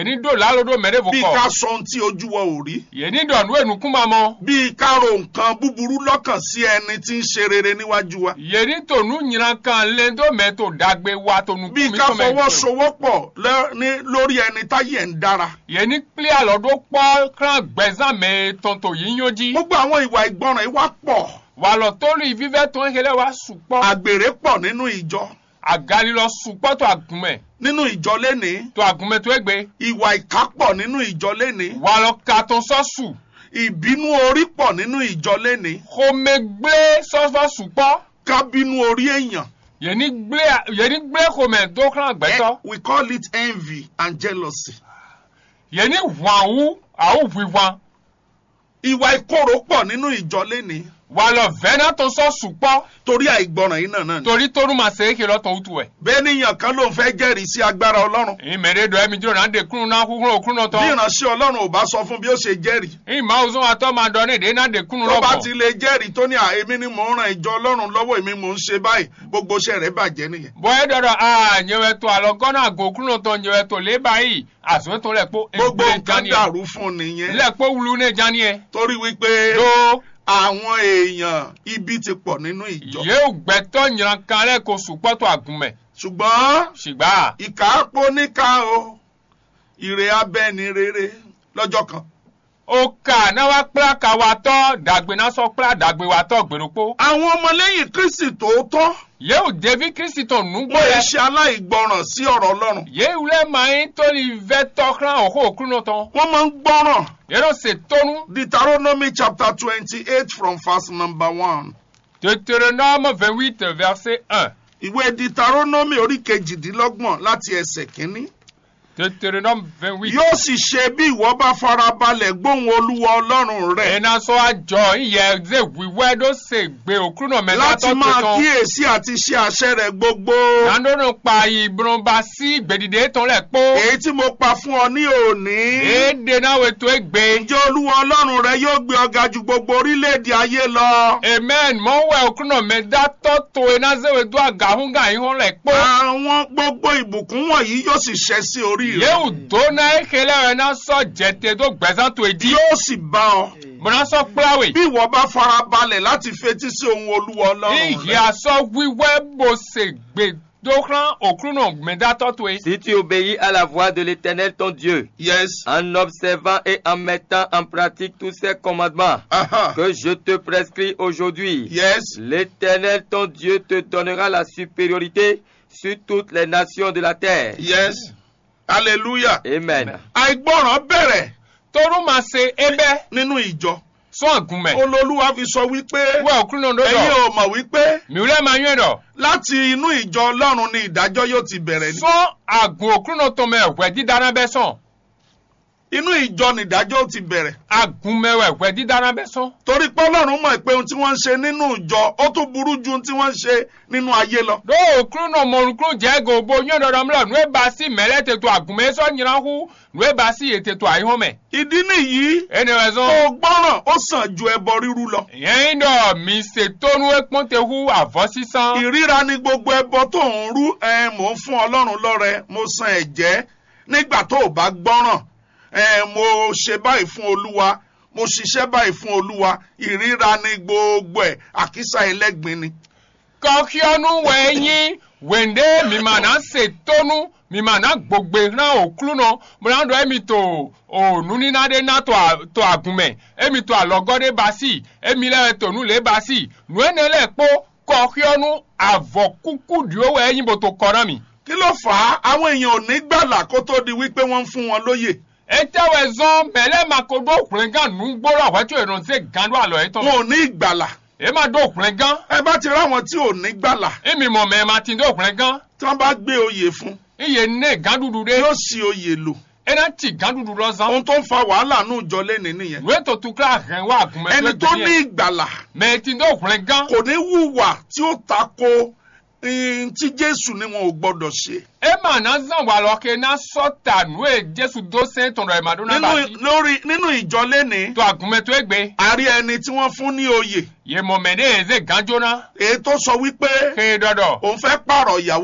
yeni do lalodo mede bí ká vokɔ sọ ohun tí ojú wa ò rí yeni dɔ nu enu kuma mɔ bí ká ro nǹkan búburú lọ́kàn sí ẹni tí ń ṣe rere níwájú wa yeni to nu nyina kan le do mɛ to dagbe wa to nu bí kumi ká to mɛ fọwọ́sowọ́pọ̀ lẹ́- ní- lórí ẹni táyé ń dára yeni kpli alɔ do kpɔ kran gbɛzã mɛ tɔntɔ yi nyo dzi gbogbo àwọn ìwà ìgbọràn yìí wá pọ̀ walɔ tolu ivivɛ tɔn hele wa sukpɔ àgbèrè pọ̀ nínú ìjọ agali lɔ sukpɔ to agunmɛ nínú ìjọ lénìí to agunmɛ to egbe ìwà ìkà pọ̀ nínú ìjọ lénìí walɔ katɔn sɔsu ìbínú orí pọ̀ nínú ìjọ lénìí xɔmegble sɔsɔ sukpɔ ká bínú orí èèyàn yeni gble yeni gble xɔmɛ do kran gbɛtɔ Eh, we call it envy and jealousy yeni ʋãwu awo ʋuiʋã ìwà ìkorò pọ̀ nínú ìjọ lénìí walɔ vɛna to sɔ sukpɔ torí àìgbọràn yìí náà náà ni torí toru ma se eke lɔ tɔn utu ɛ bẹ́ẹ̀ níyàn kan ló ń fẹ́ jẹ́rìí sí agbára ọlọ́run ìmɛ de do ɛmi dro na de kunu na kúkúrú òkúrú nɔ bí tɔn ìránṣẹ́ ọlọ́run ò bá sọ fún bí ó ṣe jẹ́rìí ìmọ̀ òzun atɔ ma dɔ ne de na de kunu tó lɔ bá bɔ ti lè jẹ́rìí tó ní à èmi ni mò ń ran ìjọ ọlọ́run lọ́wọ́ èmi mò ń ṣe báyìí gbogbo iṣẹ́ rẹ̀ bàjẹ́ nìyẹn bɔn e dɔ dɔ aa nyɛwɛ to alɔ gɔna go kúrú nɔ tɔn nyɛwɛ to leba yi azɔn to lɛ kpo gbogbo egbe nǹkan jani yɛ dàrú fún un nìyẹn lɛ kpo wulu ne jani yɛ torí wípé do àwọn èèyàn ibi ti pọ̀ nínú ìjọ yewu gbɛtɔ nyina kan lɛ ko sukpɔ to agunmɛ ṣùgbọ́n sigba ìkà pọ̀ níkà o ìrè abẹ́ni rere lọ́jọ́ kan o ka na wa kpla ka wa tɔ dagbe na sɔ kpla dagbe wa tɔ gbeɖokpo àwọn ọmọlẹ́yìn kristi tòótọ́ yewu devi kristian nugbɔ wọ́n yẹ yɛ ṣe aláìgbọràn sí ọ̀rọ̀ ọlọ́run yewu lɛ maa to li vɛ tɔ kran o ko okuru nɔ tɔn wọ́n máa ń gbọ́ràn yɛrɛ se tonu Deuteronomy chapter twenty-eight from verse number one. deutéronome vingt huit verset un ìwé Deuteronomy orí kejìdínlọ́gbọ̀n láti ẹsẹ̀ kínní. deutéronome vingt huit. yóò sì ṣe bí ìwọ bá farabalẹ̀ gbóhùn olúwa ọlọ́run rẹ̀ ena sɔ adzɔ iyɛ ze wiwɛ ɖo se gbe okuru nɔ mɛ láti natɔ máa tɔn kíyèsí àti ṣe àṣẹ rẹ̀ gbogbo. nandonu kpa ibrɔnba si gbedide tɔn lɛ kpó èyí tí mo pa fún ọ ní òní. ede na wo to egbe ǹjẹ́ olúwa ọlọ́run rẹ yóò gbé ọ ga ju gbogbo orílẹ̀-èdè ayé lọ. amen mɔwɛ okuru nɔ mɛ datɔ to ena ze wo do agahun ga yi hɔn lɛ kpó àwọn gbogbo ìbùkún wọ̀nyí yóò sì ṣẹ sí orí rẹ. yewu do na eke lɛ wɛ na sɔ jɛte do gbɛzã to edi yóò sì bá ọ. mɔna sɔ kplawe bí ìwọ bá farabalẹ̀ láti fetí sí ohun olúwa ọlọ́run iye rẹ. asɔ wiwɛ bo se gbe do kran okuru nɔ mɛ datɔ to ye Si tu obéis à la voix de l'Éternel ton Dieu, yes. en observant et en mettant en pratique tous ces commandements Aha. que je te prescris aujourd'hui, yes. l'Éternel ton Dieu te donnera la supériorité sur toutes les nations de la terre. yes. hallelujah. Amen. àìgbọràn bẹ̀rẹ̀ toru ma se ebe nínú ìjọ. sɔn agunmɛ olólùwà fi sọ wípé wɛ okuru nɔ do ẹ̀yin dɔ ò mọ̀ wípé miwulɛ ma nyuɛ dɔ. láti inú ìjọ ọlọ́run ni ìdájọ́ yóò ti bẹ̀rẹ̀ ní. sɔn agun okuru nɔ tɔmɛ wɛ didana bɛ sɔn inú ìjọ ni ìdájọ́ ó ti bẹ̀rẹ̀. agun mɛ wɛ wɛ didana bɛ sɔn torí pé ọlọ́run mọ̀ pé ohun tí wọ́n ń ṣe nínú ìjọ ó tún burú ju ohun tí wọ́n ń ṣe nínú ayé lọ. do okuru nɔ mɔlukuru jɛ gobo nyuɛ dɔ dɔm lɛ nue ba si mɛlɛ teto agun mɛ sɔn nyirahu nue ba si eteto ayi hɔn mɛ ìdí nìyí ene wɛ kó sɔn o gbọ́ràn ó sàn ju ẹbọ rírú lọ. yɛn dɔ mi se tonu ekpɔn tehu avɔ sisan ìríra ni gbogbo ẹbọ tó ń rú ẹ mò ń fún ọlọ́run lọ́rẹ mo san ẹ̀jẹ́ nígbà tó o bá gbọ́ràn ẹ mo ṣe báyìí fún olúwa mo ṣiṣẹ́ báyìí fún olúwa ìríra ni gbogbo ẹ̀ àkísà ẹlẹ́gbin ni. kɔkiɔnu wɛ nyi wende mi ma na se tonu mi ma na gbogbe na okuru nɔ mɔna dɔ emi to o nunina de na to a to agun mɛ emi to alɔgɔ de ba si emi lɛ tonu le ba si nue ne lɛ kpó kɔkiɔnu avɔ kuku diwo wɛ nyi bo to kɔ na mi. kí ló fà á àwọn èèyàn ò ní gbàlà kó tó di wípé wọ́n ń fún wọn lóyè etewɛ zɔn mɛlɛ ma ko do okùnrin gan nugboro awɛtò ìrànṣẹ́ gan do alɔ etɔn wọn ò ní ìgbàlà e ma do okùnrin gan ẹ bá ti ráwọn tí ò ní gbàlà emi mɔ mɛ ma ti do okùnrin gan tí wọ́n bá gbé oyè fún iye ne gan dudu de yóò sì oyè lò ena ti gan dudu lɔ zan. ohun tó ń fa wàhálà ní ìjọ lẹ́ni nìyẹn ìwé tó tún kíláà hẹn wá àgùnmẹ́ ẹni tó ní yẹn ìgbàlà mẹ ti ní òkùnrin gan kò ní hùwà tí ó tako ihun tí jésù ni wọn ò gbọdọ̀ ṣe ẹ mà ná zàn wà lọ́kẹ́ ná sọ́tà nù ẹ jésù dó sẹ́ń tọ̀nà ẹ̀màdún náà bá nínú sí lórí nínú ìjọ lẹ́ni tó àgùnmẹ́ tó ẹgbẹ́ a rí ẹni tí wọ́n fún ní oyè yẹ mọ̀ mẹ́ ní ẹ̀ẹ́dẹ́ gan jóná èyí tó sọ wípé kéé dọ́dọ̀ òun fẹ́ pààrọ̀ ìyàwó òun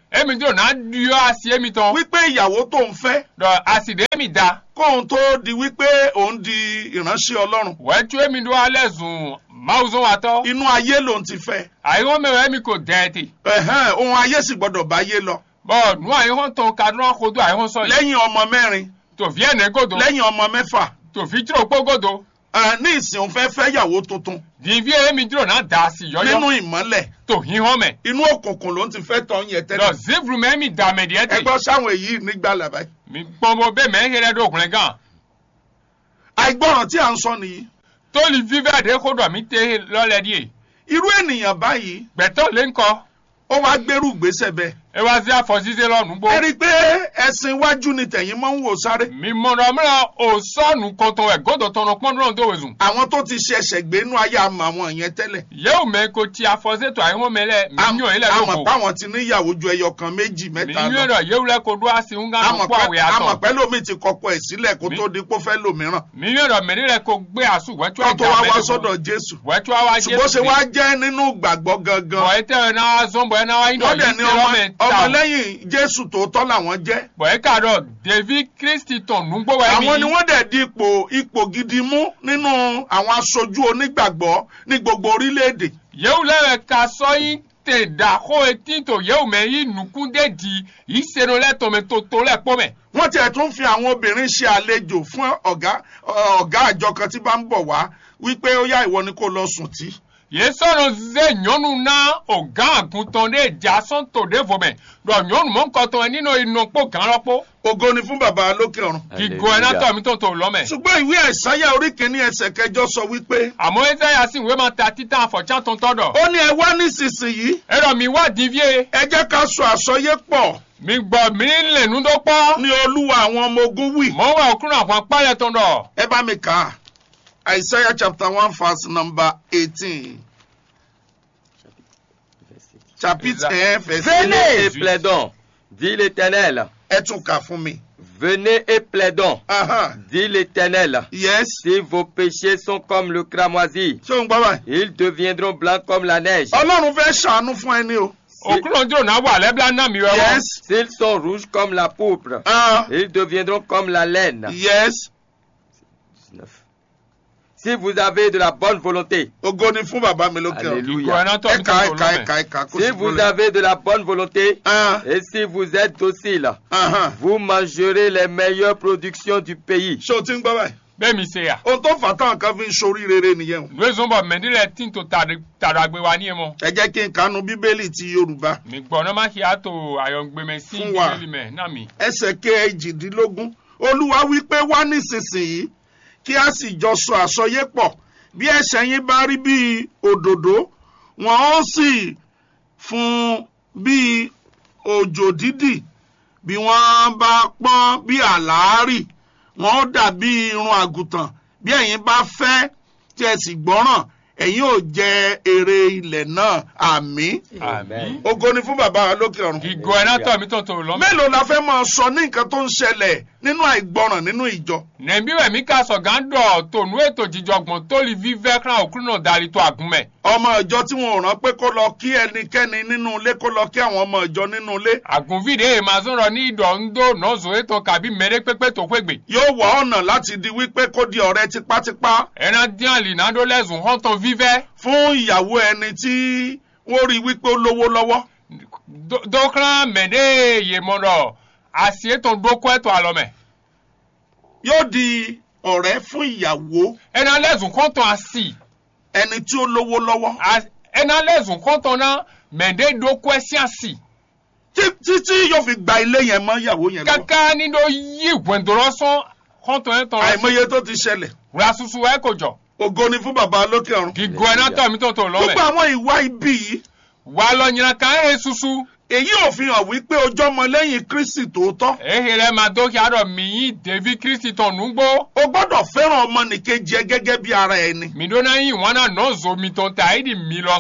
emi dro na dio asi emi tɔn wípé ìyàwó tó ń fẹ́ dɔ asi de emi da kóun tó di wípé òun di ìránṣẹ́ ọlọ́run wɛtso emi do alɛ zun mawuzɔn wa tɔ inú ayé lòun ti fẹ́ ayi wɔn mɛ emi ko dɛɛti ẹ̀hẹ́n, ohun ayé sì gbọ́dọ̀ bá yé lọ bɔn nu ayi wɔn tɔn kaduna kodo ayi wɔn sɔli lẹ́yìn ọmọ mẹ́rin tofi ɛnɛ godo lẹ́yìn ọmọ mẹ́fà tofi tro kpo godo ẹ̀, ní ìsìn òun fẹ́ fẹ́ ìyàwó tuntun divi emi dro na da asi nínú yɔyɔ ìmọ́lẹ̀ to hi hɔn mɛ inú òkùnkùn lòun ti fẹ́ tọ́ yẹn dɔ tẹ́lẹ̀ zivru mɛ emi da mɛ diɛ ẹ ti gbọ́ sáwọn èyí nígbà làbáyé mi gbɔnbɔ bɛ mɛ ehe lɛ do kun gan àìgbọràn tí à ń sọ nìyí toli vivɛ de ko dɔ mi te lɔlɛ die irú ènìyàn báyìí gbɛtɔ le ŋkɔ ó wá gbérù gbèsè bẹ́ẹ̀ ewa zi afɔzize lɔ nugbo. ẹ rí i pé ẹ̀sìn iwájú ni tẹ̀yìn máa ń wò sáré mi mọ̀nà mìíràn ò sọ́ọ̀nù kọ̀tàn ẹ̀ gọ́dọ̀ tọ̀nà pọ́ndúrán tó wẹ̀zùn. àwọn tó ti ṣẹ̀ṣẹ̀ gbé inú ayé àmọ́ àwọn yẹn tẹ́lẹ̀ yẹ́wò mẹ́ ko ti afọ́sẹ́tò àyẹ̀wò mẹ́lẹ̀ mi yàn ilẹ̀ àmọ̀ lóko. páwọn ti níyàwó ju ẹyọ kan méjì mi mẹ́ta yàn lọ rẹ̀ yẹ́wò lẹ́ ko dó àsì ń gán àmọ̀ kó àwẹ̀ pẹ́- àmọ̀ àtọ̀. pẹ́ lómi ti kọkọ ẹ̀ sílẹ̀ kó Mi- tó di pé ó fẹ́ lòmíràn mi yàn rẹ̀ mẹ́rin rẹ̀ ko gbé àsù wẹ́tú kó tó ẹ̀já wá wá mẹ́rin sọ́dọ̀ Jésù wẹ́tú àwa ṣùgbọ́n ṣe wá jẹ́ nínú gbàgbọ́ gangan bọ̀ ẹ tẹ́ ẹ náà zọ́n bọ̀ ẹ náà wáyé wọ́n dẹ̀ ní dọ̀ ọmọ- yìí ta ọmọlẹ́yìn Jésù tòótọ́ làwọn jẹ́ bọ̀ ẹ kà dọ̀ david kristi tàn nùgbò wẹ̀ àwọn ni mi. wọ́n dẹ̀ di ipò ipò gidi mú nínú àwọn aṣojú onígbàgbọ́ ní gbogbo orílẹ̀-èdè yẹ́wò lẹ́rẹ̀ ka sọ́yìn tè dà kó etí tó yẹ́wò mẹ́ yìí nùkúndé di yìí sẹ́nu lẹ́tọ̀mẹ́ tó tó lẹ́ pọ́ mẹ́. wọ́n tiẹ̀ tún fi àwọn obìnrin ṣe àlejò fún ọ̀gá ọ̀gá àjọ kan tí bá ń bọ̀ wá wípé ó yá ìwọ ni kó lọ sùn tí. ye sɔrɔ ze nyɔnu na o gã àgùntàn de dza sɔntò de vɔmɛ dɔ nyɔnu mɔ nkɔtɔ yɛ nínú inokpo gã lɔkpo ògo ni fún bàbá lókè ọ̀run. kigo yɛ natɔ mi tó tó lɔmɛ. ṣùgbọ́n ìwé àìsáyà orí kìíní ẹsẹ̀ kẹjọ sọ wípé àmọ́ ɛsɛ yà sí ìwé ma ta titan afɔtsa tó tɔ dɔ. ó ní ẹ wá nísinsìnyí ɛrɔ mi wá divie ẹ jẹ́ ká sọ àsọyé pọ̀ mi gbɔ mi lè nu dɔ kpɔ. ní olúwa àwọn ọmọ ogun wì. mɔ wà okunu àwọn akpalẹ̀ tó dɔ. ẹ bá mi kà á àìsáyà chapter one verse number eighteen chapitre un verset Venez et plaidons, dit l'Éternel. ẹ tún kà fún mi. Venez et plaidons, Aha. dit l'Éternel. yes Si vos péchés sont comme le cramoisi, ṣé o ń gbọ́ báyìí. ils deviendront blancs comme la neige. ọlọ́run fẹ́ ṣàánú fún ẹni o. okunu dúró náà wà lẹ́bíà náà mi wẹ́wọ́. yes S'ils sont rouges comme la pourpre, ah ils deviendront comme la laine. yes 19. Si vous avez de la bonne volonté, ògo ni fún bàbá mi lókè ọ̀run. kigo yɛ natɔ mi ẹ̀ka tó tó ẹ̀ka lɔmɛ. ẹ̀ka ẹ̀ka kó si sì vous gbọ́lẹ̀. avez de la bonne volonté, ah et si vous êtes docile, aha. vous mangerez les meilleures productions du pays. ṣé o ti ń gbọ́ báyìí. bẹ́ẹ̀ mi se ya. ohun tó fà táwọn kan fi ń sorí rere nìyẹn o. ìwé zɔnbɔ mɛdi lɛ tí tó tàdàgbé wa ní yẹn mɔ. ẹ jẹ́ kí n kanu bíbélì ti yorùbá mi gbɔ n'ama kí a tó ayɔngbɛmɛ sí Fún wa. bíbélì mɛ náà mi. ẹsẹ̀ kejìdínlógún olúwa wí pé wá nísinsìnyí kí a sì jọ sọ àsọyé pọ̀ bí ẹ̀ṣẹ̀ yín bá rí bí òdòdó wọn ó sì fún bí òjò dídì bí wọ́n bá pọ́n bí àlàárì wọn ó dàbí irun àgùntàn bí ẹ̀yin bá fẹ́ tí ẹ sì gbọ́ràn ẹ̀yin ò jẹ èrè ilẹ̀ náà àmín àmì. ògo ni fún bàbá wa lókè ọ̀run kigo yɛ natɔ mi tó tó lɔmɛ. mélòó la fẹ́ máa sọ ní nǹkan tó ń ṣẹlẹ̀ nínú àìgbọràn nínú ìjọ. nẹ̀bí wẹ̀ mí ká sọ̀gán dọ̀ tònú ètò jíjọgbọ̀n tó lè fi vẹ́kran òkúrú náà darí tó àgúnmẹ̀. ọmọ ìjọ tí wọn ò rán pé kó lọ kí ẹnikẹ́ni nínú ilé kó lọ kí àwọn ọmọ ìjọ nínú ilé àgùnfìdé èèmà sọ̀rọ̀ ní ìdọ̀ ń dó nọ́ọ̀sọ̀ ètò kàbí mẹ́rẹ́ pépé tó pégbè. yóò wá ọ̀nà láti di wípé kó di ọ̀rẹ́ tipátipá ẹran dín àlìnàdó lẹ́sùn hàn tán fífẹ́. fún ìyàwó ẹni tí wọ́n rí wípé ó lówó lọ́wọ́. dókran mẹ́dẹ́ yèmọ̀rọ̀ àti ètò dókó ètò àlọ́mẹ̀. yóò di ọ̀rẹ́ fún ìyàwó ẹran lẹ́sùn hàn tán àsì. ẹni tí ó lówó lọ́wọ́. ẹran lẹ́sùn hàn tán náà mẹ́dẹ́ dókó ẹ̀sìn àsì. Tí- títí yóò fi gba ilé yẹn mọ́ ìyàwó yẹn lọ. kàkà nínú yí ìwẹ̀ndọ̀rọ̀sán hàn tán ẹ̀ tán àìmọye tó ti ṣẹlẹ̀ wúra susu ẹ̀ kò jọ. ògo ni fún bàbá lókè ọ̀run. gígùn ẹ̀ náà tọ̀ mí tó tó gbogbo lọ́mẹ̀. àwọn ìwà ibi yìí wà lọ nyina kan ẹ̀ susu. èyí ò fi hàn wípé ojú ọmọ lẹ́yìn kristi tòótọ́ ehe rẹ ma dókè àrọ miyin david kristi tán nùgbò o gbọ́dọ̀ fẹ́ràn ọmọnìkejì ẹ gẹ́gẹ́ bí ara ẹni midona yin wọn náà nọ zo mi tán tà ayé di mi lọ sú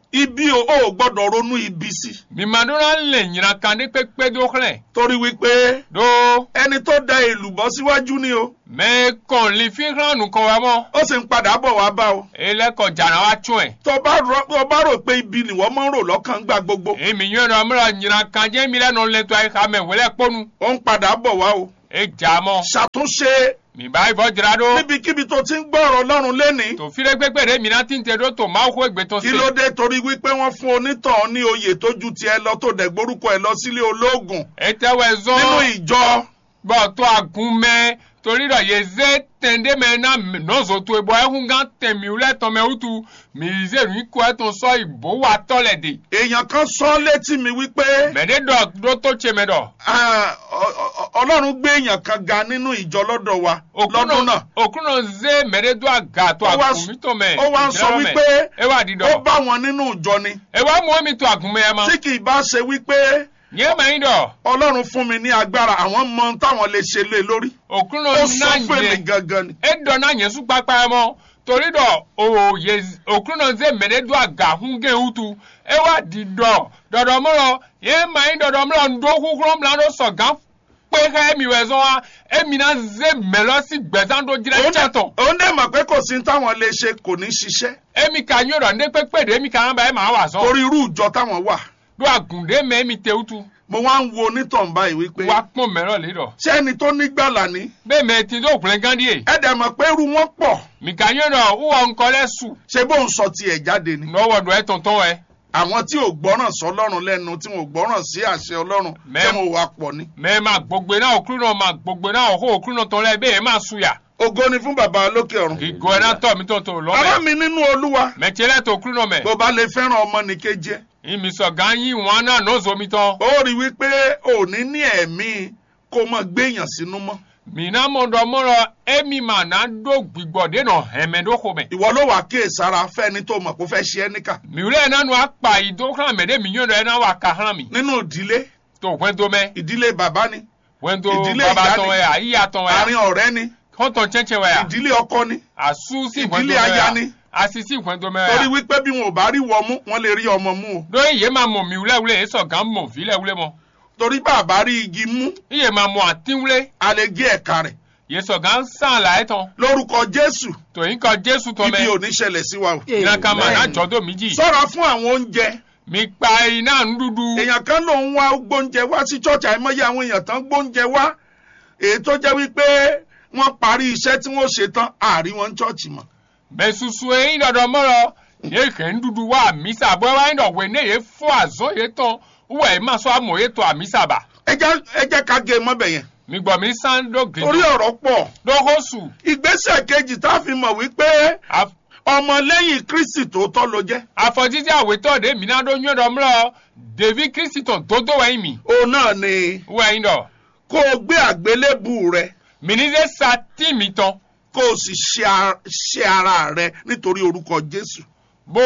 ibi o ò gbọ́dọ̀ ronú ibi sí mimadona le nyina kan de kpekpe do xlẽ torí wípé do ẹni tó da èlùbọ́ síwájú ni o me kɔn li fi xlã nukɔ wa mɔ ó sì ń padà bọ̀ wá bá o ele kɔ dzana wa tsɔe tó bá rò tó bá rò pé ibi ni wọ́n máa ń rò lọ́kàn gbà gbogbo emi nyɔe dɔ mlɔ nyina kan dze mi lɛ nɔ lɛ to ayi xa mɛ wòle kpɔnu ó ń padà bọ̀ wá o e dza mɔ ṣàtúnṣe mi ba ibɔ dzra do níbikíbi tó ti ń gbọ́ ọ̀rọ̀ ọlọ́run lénìí to fi ɖe gbegbe ɖe mina ti te ɖo to mawu ƒe gbetɔ kí ló dé torí wípé wọ́n fún onítàn ní oyè tó ju tiẹ̀ lọ tó dẹ̀ gbórúkọ ẹ̀ lọ sílé olóògùn etewɔ nínú zɔn ìjọ bɔn to agun mɛ torí dɔ yeze tɛnde mɛ na nɔzɔ to ebɔ ehun gã tɛmiw lɛ tɔmɛ wutu mize nu ko ɛtɔn sɔ ibo wa tɔ lɛ de èèyàn kan sọ létí mi wípé mɛ de dɔ do to tse mɛ dɔ ah, ọ- ọ- ọlọ́run gbé èèyàn kan ga nínú ìjọ lọ́dọ̀ wa lọ́dún náà okuno ze mɛ de do aga to Ó wá agun mi tɔ mɛ ó wá ń sọ wípé ewa di ó dɔ bá wọn nínú ìjọ ni ewa mu mi to agun mɛ ya ma tí kì í bá ṣe wípé nye ma yi dɔ ọlọ́run fún mi ní agbára àwọn mọ ohun táwọn lè ṣe lé lórí okuno ó sọ na fún mi nye gangan ni edɔ na nye sukpakpa yɛ mɔ torí dɔ o ye okuno ze mɛ de do aga hun ge wutu ewa di dɔ dɔdɔmɔlɔ ye ma yi dɔdɔmɔlɔ ndo kukurɔ mla do sɔ gan kpe xe emi wɛ zɔn wa emi na ze mɛlɔ si gbɛzan do dzra Òun dẹ̀- tsɛtɔ òun dẹ̀ mọ̀ pé kò sí táwọn lè ṣe kò ní ṣiṣẹ́ emi ka nyo dɔ ne kpekpe de emi ka hã ba ema wa zɔn torí irú ìjọ táwọn wà do agun de mɛ emi te wutu mo wá ń wo onítàn báyìí wípé wa kpɔn mɛlɔ le dɔ ṣé ẹni tó nígbàlà ni bɛ mɛ ti do kulɛ gan di ye ẹ dẹ̀ mọ̀ pé irú wọn pọ̀ mi ka nyo dɔ wɔ nkɔ lɛ su ṣe bóun sọ tiẹ̀ jáde ni nɔwɔ do ɛtɔntɔn wɛ. àwọn tí ò gbọ́ràn sọlọ́run lẹ́nu tí wọn ò gbọ́ràn sí àṣẹ ọlọ́run Mẹ́- tí wọn ò wá pọ̀ ni. mɛ ma gbogbo na okuru na ma gbogbo na ɔho okuru na tɔn lɛ ebe yɛ ma su ya ògo ni fún bàbá lókè ọ̀run. igo yɛ na tɔ mi tɔn to lɔ ará mɛ mi nínú olúwa mɛ tiɛ lɛ to okuru na mɛ bó bá lè fẹ́ràn ọmọ nìkejì ẹ̀ imisɔ gan yi wɔn na n'ozo mi tɔn ó rí wípé òní ní ẹ̀mí kó mọ gbéyàn sínú mọ́. mina mɔdɔ mɔdɔ emi ma na do gbigbɔ de nɔ hɛmɛ do ko mɛ ìwọ ló wàá kíyèsára fẹ́ni tó mọ̀ kó fẹ́ ṣe ẹ́ níkà miwulɛ yɛ nanu akpa ido kan mɛ de mi nyɔ dɔ yɛ na wa ka hàn mi nínú ìdílé to wɛndo mɛ ìdílé bàbá ni wɛndo Ìdílé baba ìyá tɔn ni. wɛ ya iya tɔn wɛ àárín ya ọ̀rẹ́ ni kɔntɔn tiɛntiɛn wɛ ya ìdílé ọkọ ni asu si Ìdílé wɛndo mɛ aya ya ni. asisi wɛndo mɛ torí ya wípé bí wọn ò bá rí wọ mú wọn lè rí ọmọ mú o do iye ma mɔ miwulɛ wulɛ esɔ gan mɔ vilɛ wulɛ mɔ. torí bàbá rí igi mú iye ma mọ àtínwulé a lè gé ẹ̀ka rẹ̀ yéṣọ gan sàn láyé tán lórúkọ jésù tòyìn kan jésù tán ibi mẹ ò ní ṣẹlẹ̀ sí wa o. ìlànà máa Amen. náà jọdọ méjì sọ́ra fún àwọn oúnjẹ mi pa iná ń dúdú èèyàn kan ló ń wá gbóúnjẹ wá sí church àìmọye àwọn èèyàn tán gbóúnjẹ wá èyí tó jẹ́ wípé wọ́n parí iṣẹ́ tí wọ́n ṣe tán àárí wọn church mọ́. mẹ susu eyín dọdọ mọrọ yé kẹ ń dúdú wá àmísà bọ́ wáyé dọ̀wé ní èyí fún àzọ́ yé tán wúwo ẹ̀ máa sọ àmọ̀ yé tó àmísà bà ẹ jẹ́ ẹ jẹ́ ká gé e mọ́bẹ̀ yẹn mi gbọ́ mi sàn dógè torí ọ̀rọ̀ pọ̀ dóhósù ìgbésẹ̀ kejì tá a fi mọ̀ wípé ọmọlẹ́yìn kristi tòótọ́ ló jẹ́ àfọ̀jíjẹ́ àwétọ́ de mi náà dó yín dọ̀ mọ́rọ david kristian tó dó wẹ̀yìn mi òun náà ni wẹ̀yìn dọ̀ kó o gbé àgbélébù rẹ mi ní sẹ́ sa tí mi tán kó o sì ṣe ar- ṣe ara rẹ nítorí orúkọ jésù. bó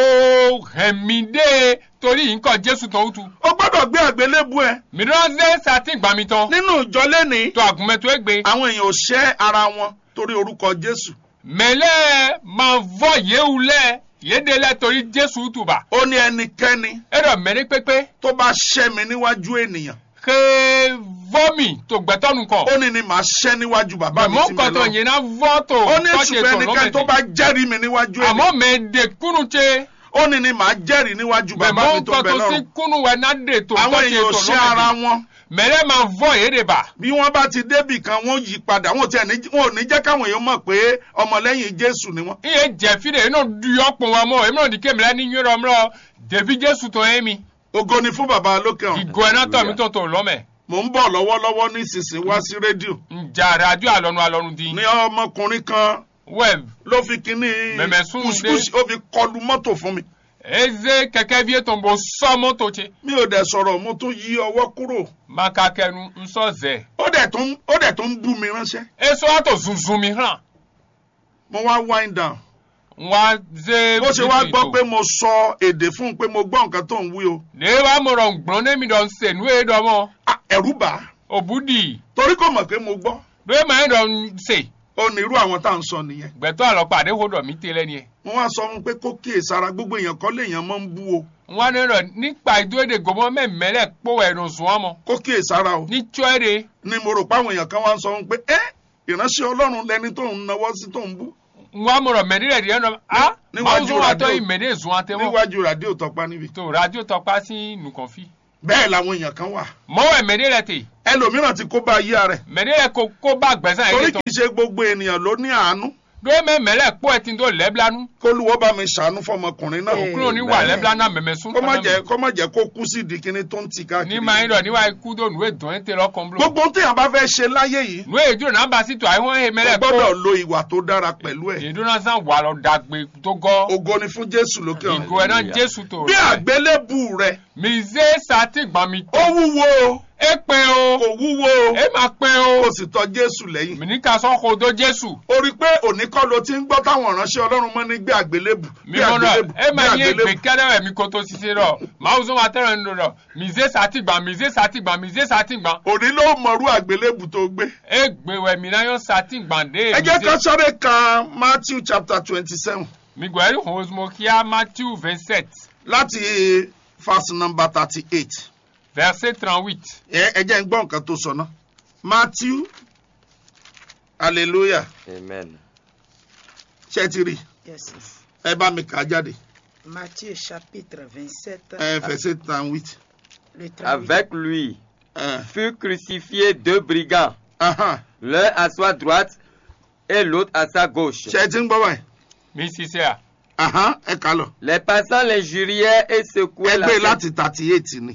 hẹ̀mí dé torí nǹkan jésù tán ó tu o gbọ́dọ̀ gbé àgbélébù ẹ mi náà sẹ́ sa tí gbà mi tán nínú ìjọ lẹ́nìí tó àgùnmẹ́tò ẹ̀ gbé. àwọn èèyàn ò ṣẹ́ ara wọn torí orúkọ jésù. mẹlẹ máa vọ yéwu lẹ yéde lẹ torí jésù tùbà ó ní ẹnikẹ́ni ẹrọ mẹrin pépé tó bá ṣẹ́ mi níwájú ènìyàn ké vọmi tó gbẹtọnu kọ ó ní ni màá ṣẹ́ níwájú bàbá mi mẹmọ sí mi kọtọ lọ. yẹn náà vọ tó ó ní tọ́jú ṣùgbọ́n ètò ẹnikẹ́ni tó bá lọ́mẹdì jẹ́rìí mi níwájú àmọ́ ènìyàn mẹdẹ kúnnù tẹ ó ní ni màá jẹ́rìí níwájú bàbá mẹmọ mi tó bẹ kọtọ sí lọ́run. kúnnù wẹ náà dé tó àwọn tọ́jú èèyàn ò ètò ṣẹ́ ara lọ́mẹdì wọn mẹlẹ máa vọ yéde bà bí wọ́n bá ti débì kan wọ́n yí padà wọn ò tiẹ̀ ní wọn ò ní jẹ́ káwọn èèyàn mọ̀ pé ọmọlẹ́yìn jésù ni wọ́n. iye jẹfi de inú duyọ pọn wa mọ èmi náà di kémi ní yọrọ mọ dèbí jésù tó yẹ mi ògo ni fún bàbá lókè ọ̀run. ìgò ẹ̀ náà tọ̀ mí tó tó lọ́mẹ̀ mò ń bọ̀ lọ́wọ́lọ́wọ́ nísinsìnyí wá sí rédíò ǹjà ràdíò àlọ́nu àlọ́nu di ní ọmọkùnrin kan wẹ́ẹ̀bù ló fi kinní Mẹ̀mẹ̀ sùn kùsùkùsù ó fi kọlu mọ́tò fún mi. eze kẹkẹ vie tó ń bọ sọmọ tó tse mi ò dẹ̀ sọ̀rọ̀ mo tún yí ọwọ́ kúrò maka kẹnu nsọ zẹ ó dẹ̀ tún ó dẹ̀ tún bú mi ránṣẹ́ eso ato zunzun mi hàn mo wá wind down wa ze bó ṣe wá gbọ́ pé mo sọ èdè fún un pé mo gbọ́ nǹkan tó ń wí o ne wa mo rọ gbọ́n ne mi dọ̀ se nu ye dọ̀ mọ́ Ah, ẹ̀rù bà á òbúdì torí kò mọ̀ pé mo gbọ́ do ye ma ye dọ̀ se ó ní irú àwọn tá à ń sọ nìyẹn gbẹ̀tọ́ àlọ́pàá àdéhùn dọ̀ mí tẹ́lẹ̀ ni ye mo wá sọ fún un pé kó kíyèsára gbogbo èèyàn kọ́ léèyàn máa ń bú o wọn ní rọ nípa ìdúródè gòmọ mẹmẹlẹ kpó ẹnu sùn ọmọ kó kíyèsára o ní tíọ́ẹ̀dẹ̀ ni mo rò pé àwọn èèyàn kan wá ń sọ fún pé ẹ ìránṣẹ́ ọlọ́run lẹni tó ń nawọ́ sí tó ń bú wọn mọ̀rọ̀ mẹ́rìnlẹ̀ díẹ̀ náà a Níwájú máa ń sún wa tọ́ rádíò. ìmẹ̀dẹ̀ sùn àtẹwọ́ níwájú ràdíò tọpa níbi tó rádíò tọpa sí nùkànfí bẹ́ẹ̀ làwọn èèyàn kan wà mọ́wọ́ ẹ̀mẹ̀dẹ̀ tè ẹlòmíràn ti kó bá ayé rẹ̀ mẹ̀dẹ̀ kó kó bá gbẹ̀sán torí yìí kì tán í ṣe gbogbo ènìyàn ló ní àánú dóyè mẹ́mẹ́lẹ̀ kpó ẹ̀ tí ń tó lẹ́blanú kólúwọ́ bá mi ṣàánú fọmọkùnrin náà Eh. kúrò ní wà lẹ́blanú àmẹ̀mẹ̀ sún kó má jẹ́ kó má jẹ́ kó kú sí di kíní tó ń tì ní káàkiri máa ń rọ̀ níwá ikú tó nùwé dùn ẹ́ tẹ lọ́kàn blo gbogbo ohun téèyàn bá fẹ́ ṣe láyé yìí nùwé ìdúró náà bá sí tó àìwọ́n ẹ̀ ó mẹ́lẹ̀ gbọ́dọ̀ kó lo ìwà tó dára pẹ̀lú ẹ̀ ìdúró náà sàn wà lọ dàgbé tó gọ́ ògo ni fún jésù lókè ọ̀run ìgò ẹ̀ náà jésù tó bí àgbélébù rẹ̀ mìzé sátìgbọ̀n mi ó wúwo o é pé o kò wúwo o é máa pé kò o sì tọ jésù lẹ́yìn mìníkà sọ́kò tó jésù ó rí i pé òní kọ́ ló ti ń gbọ́ táwọn ìránṣẹ́ ọlọ́run mọ́ ní gbé àgbélébù gbé mímọ́ náà àgbélébù é gbé máa yé àgbélébù gbẹ̀kẹ́rẹ́ mi kó tó ṣiṣẹ́ rọ̀ máa ń sọ ma tẹ́rẹ̀ ń lò rọ̀ mìzé sátìgbọ̀n mìzé sátìgbọ̀n mìzé sátìgbọ̀n òní ló mọ̀rú àgbélébù tó gbé. é gbèwẹ̀ mìíràn yóò sátìgbọ̀n dé ẹ jẹ́ ká sáré kan matthew chapter twenty seven mi gbọ́ ẹ̀rí hàn mo kíá matthew vingt sept láti verse number thirty eight verset trente huit. ẹ ẹ jẹ́ ń gbọ́ nǹkan tó sọ ná matthew hallelujah Amen. ṣé ti rí Yes. ẹ bá mi kà á jáde Matthieu chapitre 27, ẹ verset thirty eight. le 38. Avec lui ẹ furent crucifiés deux brigands, ahan l'un à sa droite et l'autre à sa gauche. ṣé ẹ ti ń gbọ́ báyìí mi ṣiṣẹ́ à. ahan ẹ kà á lọ Les passants l'injuriaient et secouaient ẹ la gbé tête. láti thirty eight ni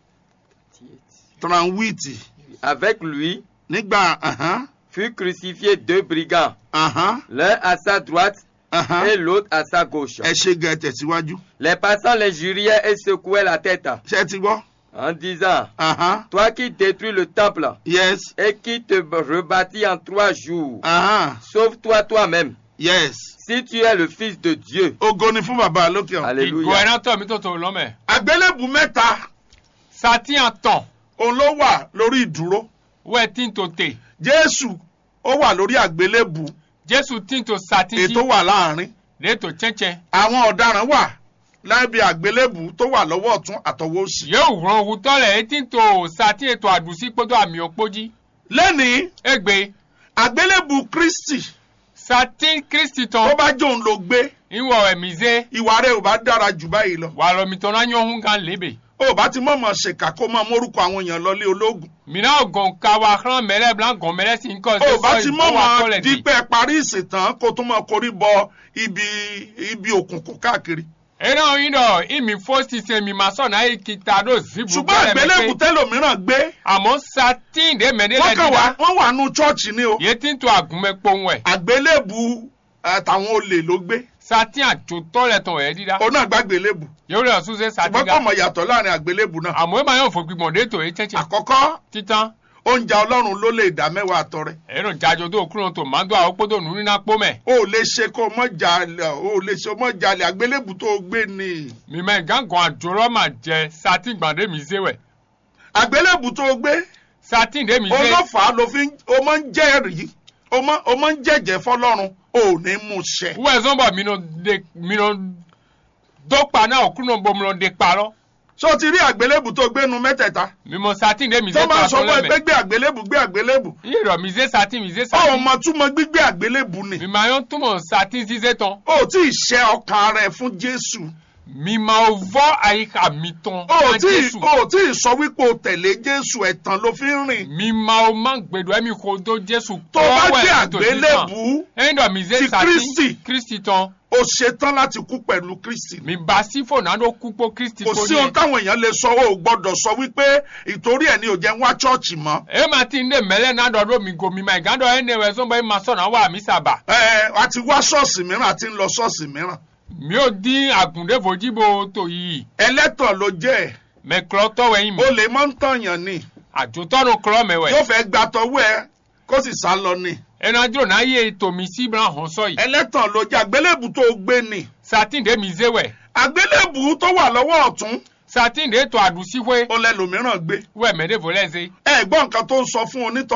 thirty eight Avec lui nígbà ahan furent crucifiés deux brigands, ahan l'un à sa droite ahan et l'autre à sa gauche. ẹ ṣe gẹ tẹ̀síwájú Les passants l'injuriaient et secouaient la tête ṣé ẹ ti gbọ́ en disant ahan Toi qui détruis le temple yes et qui te rebâtis en trois jours, ahan sauve-toi toi-même yes si tu es le Fils de Dieu. ògo ni fún bàbá lókè ọ̀run. ìgò Alléluia. ẹ̀rọ tọ̀ mi tó tó lọ́mẹ̀. àgbélébù mẹ́ta sati àtàn òun ló wà lórí ìdúró wẹ́ẹ̀ tí n tó tè. jésù ó wà lórí àgbélébù jésù tí n tó sati sí. ètò wà láàrin lẹ́tọ̀ tsẹ́tsẹ́. àwọn ọ̀daràn wà lábẹ́ àgbélébù tó wà lọ́wọ́ ọ̀tún àtọwọ́ òsì. yóò ràn òwútọ́ rẹ̀ etí n tó sati ètò àdùsí kpọ́dọ̀ àmì òkpójì. lẹ́nìí egbe àgbélébù kristi sati kristi tó tán. bá jóun ló gbé ìwọ̀ ẹ̀míze. ìwà rẹ̀ ò bá dára jù báyìí lọ. wà lọ mi tọ́ náà yọ̀hún gan lébè. ó bá ti mọ̀mọ́ ṣèkà kó máa mórúkọ àwọn èèyàn lọlé ológun. mina gɔn kawa xlã mɛlɛ blan gɔn mɛlɛ si nkɔ ó bá ti wa mọ̀mọ́ tɔ lɛ di dípẹ́ parí ìsìntàn kó tún máa korí bọ ibi ibi òkùnkùn káàkiri. ena yin dɔ imi fo sise mi ma sɔ na ye kita do zibu ṣùgbọ́n àgbélébù tẹ́lòmíràn gbé àmọ́ satin de mɛ de wọ́n lɛ kàn wá dida wọ́n wà nù chọ́ọ̀chì ni o. ye ti to agunmɛ kpɔn wɛ àgbélébù àtàwọn olè ló gbé satin adzotɔ lɛ tɔn yɛ dida òun náà gbàgbélébù yewu lɛ suse satin ṣùgbọ́n kò da mọ̀ yàtọ̀ láàrin àgbélébù náà. àmọ́ ema yɔ fo gbigbɔn de to ye tsɛtsɛ àkọ́kọ́ titan oúnjẹ ọlọ́run ló lè dá mẹ́wàá àtọrẹ. eno jadzo do kuro to ma do awo kpoto nu nina kpɔ mɛ o ò lè ṣe kó o mọ̀ jalè o ò lè ṣe o mọ̀ jalè àgbélébù tó o gbé ni. mi mɛ gángan adzorɔ ma jɛ satin gbãn de mi se wɛ àgbélébù tó o gbé satin de mi se olófàá ló fi ń- o máa ń jẹ́rìí o máa o máa ń jẹ́jẹ́ fọlọ́run o ò ní mú ṣẹ. wɛ zɔnbɔ mi no de mi no do kpa na okuro bo mi no de kpa lɔ. ṣé o ti rí àgbélébù tó o gbé nu mẹ́tẹ̀ẹ̀ta. mímọ satin de mise tó máa ń sọ tó fún ẹ pé lẹmẹ gbé àgbélébù gbé àgbélébù. iye rọ mise satin mise ó satin mọ túmọ̀ gbígbé àgbélébù ni. mímọ ayọ túmọ satin ṣiṣẹ tán o ò tí ì ṣe ọkàn rẹ fún jésù. mímọ vọ àyíká mi tán o ò má tí ì jésù o ò tí ì sọ wípé o tẹ̀lé jésù ẹ̀tàn ló fi ń rìn. mímọ o má gbèdọ ẹmí kò tó jésù tó o bá kọ́ gbé ẹ̀ tó ti tàn àgbélébù ẹyin dọ mise ti satin Kristi. kristi tán o ṣetán láti kú pẹ̀lú kristi. mi bá sí fònàdó kúpó kristi kò tó sí ohun táwọn èèyàn lè sọ o ò gbọ́dọ̀ sọ wípé ìtorí ẹ̀ ni ò jẹ́ ń wá chọ́ọ̀chì mọ́. ẹ má ti ń dé mẹlẹ náà dọdọ mi gò mi má ìgádọ ẹ ní ẹwẹ sọmbọ ẹ má sọnà wà mí sábà ẹ ẹ a ti wá ṣọ́ọ̀ṣì mìíràn àti ń lọ ṣọ́ọ̀ṣì mìíràn. mi ò dín àgùndé fojíbo tó yìí ẹlẹ́tàn ló jẹ́ ẹ̀ mẹ kúrọ tọwẹ yín mi o lè mọ́ ń tànyàn ni àjòtọ́nu kúrọ mẹwẹ. yóò fẹ́ gba tọwọ́ ẹ kó sì sá lọ ni. ẹnadúró náà yé tòmí sí ibran hàn sọ yìí ẹlẹ́tàn ló jẹ́ àgbélébù tó o gbé ni. satin de mi zewẹ àgbélébù tó wà lọ́wọ́ ọ̀tún satin de tó àdùsíwé ó lẹ́lòmíràn gbé. wẹ mẹdẹfọ lẹsẹ ẹ gbọ́ nǹkan tó ń sọ fún onítàn yẹn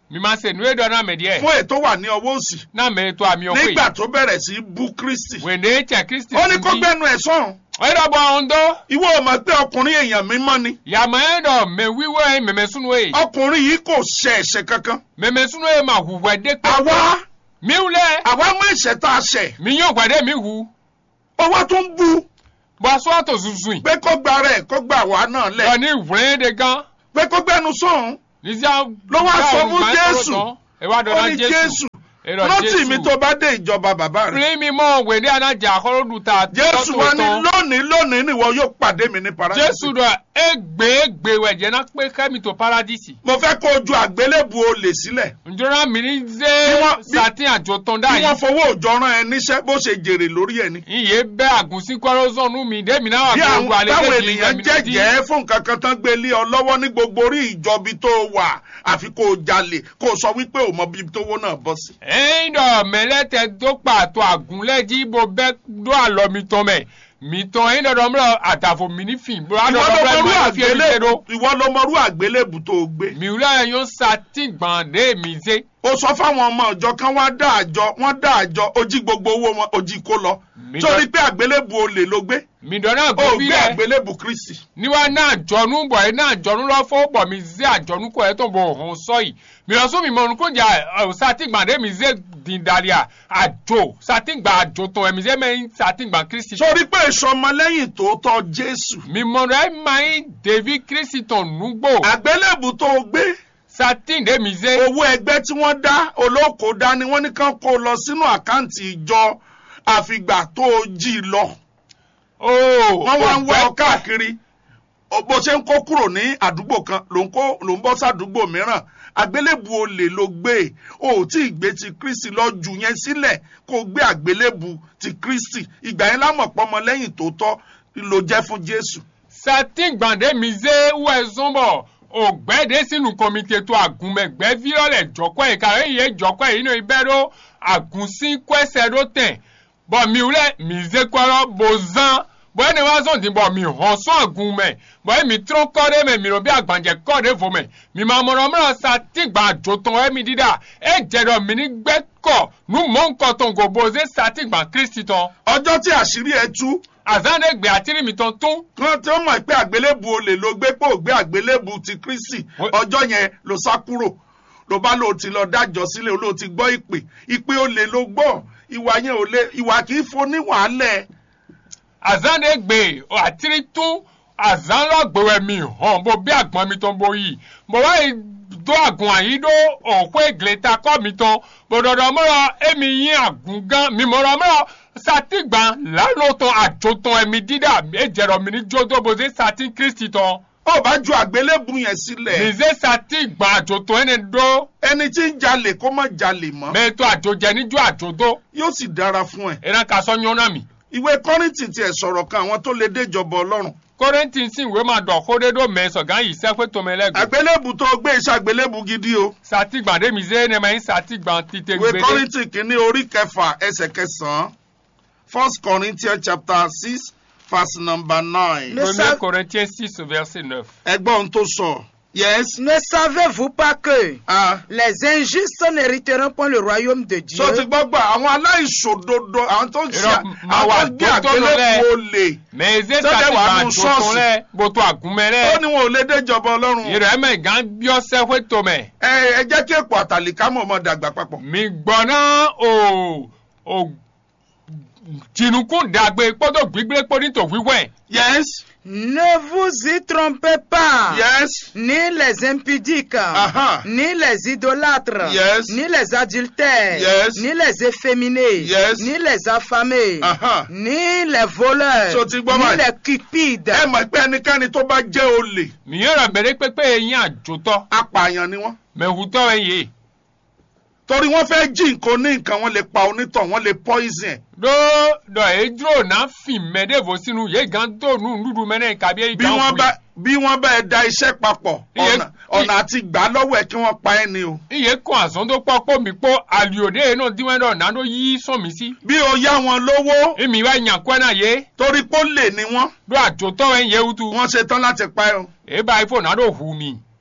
mi ma se nu eɖɔ na me deɛ fún ètò wà ní ọwọ́ òsì na me to ami ɔkoe nígbà tó bẹ̀rẹ̀ sí í bú kristi wende tse kristi ó ní kó gbẹnu ẹ̀ sọ̀hún ɛdɔ bɔ ɔndɔ ìwọ ò mọ̀ pé ọkùnrin èèyàn mímọ́ ni yàmɛ ɛdɔ mɛ wiwɔ ye mɛmɛ sunu ye ọkùnrin yìí kò ṣe ẹ̀ṣẹ̀ kankan mɛmɛ sunu ye ma hu wɛde àwa miw lɛ àwa mọ ẹ̀ṣẹ̀ tá a ṣẹ̀ mi yɔ wɛde mi hu ọwọ́ tó ń bú bɔn sɔ to zuzui pé kó gba rẹ̀ kó gba àwa náà lẹ̀ lɔ ni wlɛ de gan pé kó gbẹnu sọ̀hún nizia Ló wá sọ fún Jésù. ewa dɔ ó na ní jesu jésù ɛdɔ rántí mi jesu tó bá dé ìjọba bàbá rẹ̀ fili mi mɔ wende anaja akɔrɔdu ta jésù wa ní lónìí lónìí nìwọ yóò pàdé mi ní paradísì jesu dɔ egbe egbe wɛjɛ na kpe kɛmi to paradisi mo fẹ́ kó o ju àgbélébù olè sílẹ̀ njɔna mini Bí ze wọ́n- bí- satin àjọtɔn da bí wọ́n yi fowó òjò rán ẹ níṣẹ́ bó ṣe jèrè lórí ẹ ni. iye bɛ agunsi kɔrɔ zɔnu mi de mina wa bí àwọn gbogbo ale táwọn de di ènìyàn jẹ́jẹ́ fún nǹkan kan tán gbé lé ọ lọ́wọ́ ní gbogbo orí ìjọbi tó wà àfi kó o jalè kó o sọ wípé o mọ bí tówó náà bọ́ sí. ẹyin dɔ mɛlɛtɛ do kpato agunlɛ dzi bo bɛ do alɔ mitɔn mɛ mitɔn ẹyin dɔ dɔ mlɔ àtàfo mini fin bo adɔ ìwọ ló dɔ bɛ mọrú mɔ fi ebi se àgbélébù do ìwọ ló mọrú àgbélébù tó o gbé. miwula yɛ yɔ sati gbãn de mi se ó sọ fáwọn ọmọ ìjọ kan wá dá àjọ wọ́n dá àjọ ó jí gbogbo owó wọn ó jí kó lọ Mi torí dọ- pé àgbélébù olè ló gbé midɔ náà ó gobi gbé rɛ àgbélébù kristi. niwa náà jɔnu bɔ yɛ náà jɔnu lɔ fo bɔ mi ze àjɔnu kɔ yɛ tó bɔ hɔn sɔyi mìlɔsọ mi mɔnu ko jà ɔ sati gbãn de mi ze dindalia àjò sati gbãn àjò tɔn yɛ mi ze mɛ sati gbãn kristi. sórí pé ìsọmọlẹ́yìn tòótọ́ jésù mimɔnɔ ɛ ma yi ɖevi kristi tɔn nugbo àgbélébù tó o gbé satin de mi ze owó ẹgbẹ́ tí wọ́n dá olóko dání wọ́n ní kán kó lọ sínú àkáǹtì ìjọ àfìgbà tó o jí lọ ooo wọ́n wá ń wá ọ káàkiri O- bó ṣe ń kó kúrò ní àdúgbò kan ló ń kó ló ń bọ́ sádùúgbò mìíràn àgbélébù olè ló gbé o ò tí ì gbé ti kristi lọ jù yẹn sílẹ̀ kó o gbé àgbélébù ti kristi ìgbà yẹn lámọ̀ pọ́mọ lẹ́yìn tó tọ́ ló jẹ́ fún jésù. satin gbãn de mi ze wɛ zɔnbɔ ògbɛ de sinu kɔmite to agunmɛgbɛ virɔ le jɔkɔ yi ka eye jɔkɔ yi ne bɛ ɖo agunsi kɔɛsɛ ɖo tɛ bɔn mi wulɛ mi ze kɔrɔ bozan bɔn ene wa zɔn di bɔn mi hɔn sɔn agunmɛ bɔn mi trɔ kɔ de mɛ mi ro bi agbadze kɔ de vo mɛ mi ma mɔrɔ mɔrɔ satin gbãn adzotɔn emi di da e dze dɔ mi ni gbɛ kɔ nu mɔ nkɔtɔn goboze satin gbãn kristi tɔn ọjọ́ tí àṣírí ẹ tú azan de gbɛ atiri mi tɔn tún. kan tí ó mọ̀ pé àgbélébù olè ló gbé pé ò gbé àgbélébù ti kristi Wọ́n- ọjọ́ yẹn ló sá kúrò ló bá lóò ti lọ dájọ́ sílẹ̀ lóò ti gbọ́ ìpè ìpè olè ló gbọ́ ìwà yẹn ò lè ìwà kì í foni wàhálẹ̀ azan de gbe o atiri tún azan lọ gbewẹ mi hàn bó bí àgbọn mi tán bó yìí bó wá yìí do àgùn àyí do òkú ìgbìlẹ̀ta kọ́ mi tán bó dọ̀dọ̀ mọ́rọ̀ èmi yín àgùn gan mi mọ̀rọ̀ mọ́rọ̀ sátìgbà lánàá tán àjò tán ẹ̀mí dídà èjẹ̀rọ̀ mi ní jódó bó ṣe sátì kristi tán ó bá ju àgbélébù yẹn sílẹ̀ nìṣe sátìgbà àjò tán ẹni dó ẹni tí ń jalè kó má jalè mọ́ mẹ́tọ́ àjò jẹ níjó àjò dó yóò sì dára fún ẹ ìran kà sọ yánná mi ìwé kọ́rìntì tiẹ̀ sọ̀rọ̀ kan àwọn tó lè déjọba ọlọ́run kórèntì sì wé máa dọ̀ kódédó mẹ́sàn-án yìí sẹ́pẹ́ tó mẹ́lẹ́gbẹ̀ẹ́. àgbélébù tó gbé iṣẹ́ àgbélébù gidi o satigba de mi ze ne ma yin satigba tite ìwé gbede kọ́rìntì kìíní orí kẹfà ẹsẹ̀ kẹsàn-án first corinthians chapter six verse number nine Le- premier corinthiens six verset neuf. ẹgbọ́n ohun tó sọ yes Ne savez-vous pas que ah les injustes n'hériteront point le royaume de Dieu so ti gbọ́ gbà àwọn aláìṣòdodo àwọn tó ń ṣe Irọ́, máa wà àwọn tó gbé tó tó lọ àgbélébù lẹ́. olè mais eze Sọ́dẹ̀ wà satigba nù jotun ṣọ́ọ̀ṣì. lẹ boto agunmẹ ó lẹ ní wọn ò lè déjọba ọlọ́run yìí rẹ mẹ gan biọ sẹfẹ tomẹ ẹ ẹ jẹ́ kí èkó àtàlíkámọ̀ ọmọ dàgbà papọ̀ mi gbọnà o o jinukun dàgbé kpọdọ gbígbé kpọdítọ wíwẹ yes Ne vous y trompez pas. yes Ni les impudiques, Aha. ni les idolâtres, Yes. ni les adultères, Yes. ni les efféminés, Yes. ni les affamés, Aha. ni les voleurs, So ti gbọ́ ni báyìí. les cupides. ẹ mọ̀ pé ẹnikẹ́ni tó bá jẹ́ olè mi yọrọ bẹrẹ pẹpẹ yín àjòtọ apààyàn ni wọ́n mẹhùtọ ẹ yé torí wọ́n fẹ́ jí nǹkan ní nǹkan wọ́n lè pa onítọ̀ wọ́n lè poison ẹ̀ ɖo ɖɔ edro na fi mɛ ɖe vo sinu ye gan to nu nuɖu mɛ ne kabi ye bí gan wọ́n ƒui bá bí wọ́n bá ẹ da iṣẹ́ papọ̀ Iye- ọ̀nà ọ̀nà àti gbà lọ́wọ́ ẹ̀ kí wọ́n pa ẹ́ ni o iye kɔ azɔn do kpɔ kpɔ mi kpɔ alio de yen nɔ diwɛn dɔ na do yi sɔn mi si bí o yá wọn lówó emi wa nya kɔɛ na ye torí pé ó lè ní wọ́n do adzotɔ wɛ ye wutu wọ́n ṣe tán láti pa ẹ́ o eba ifo na do hu mi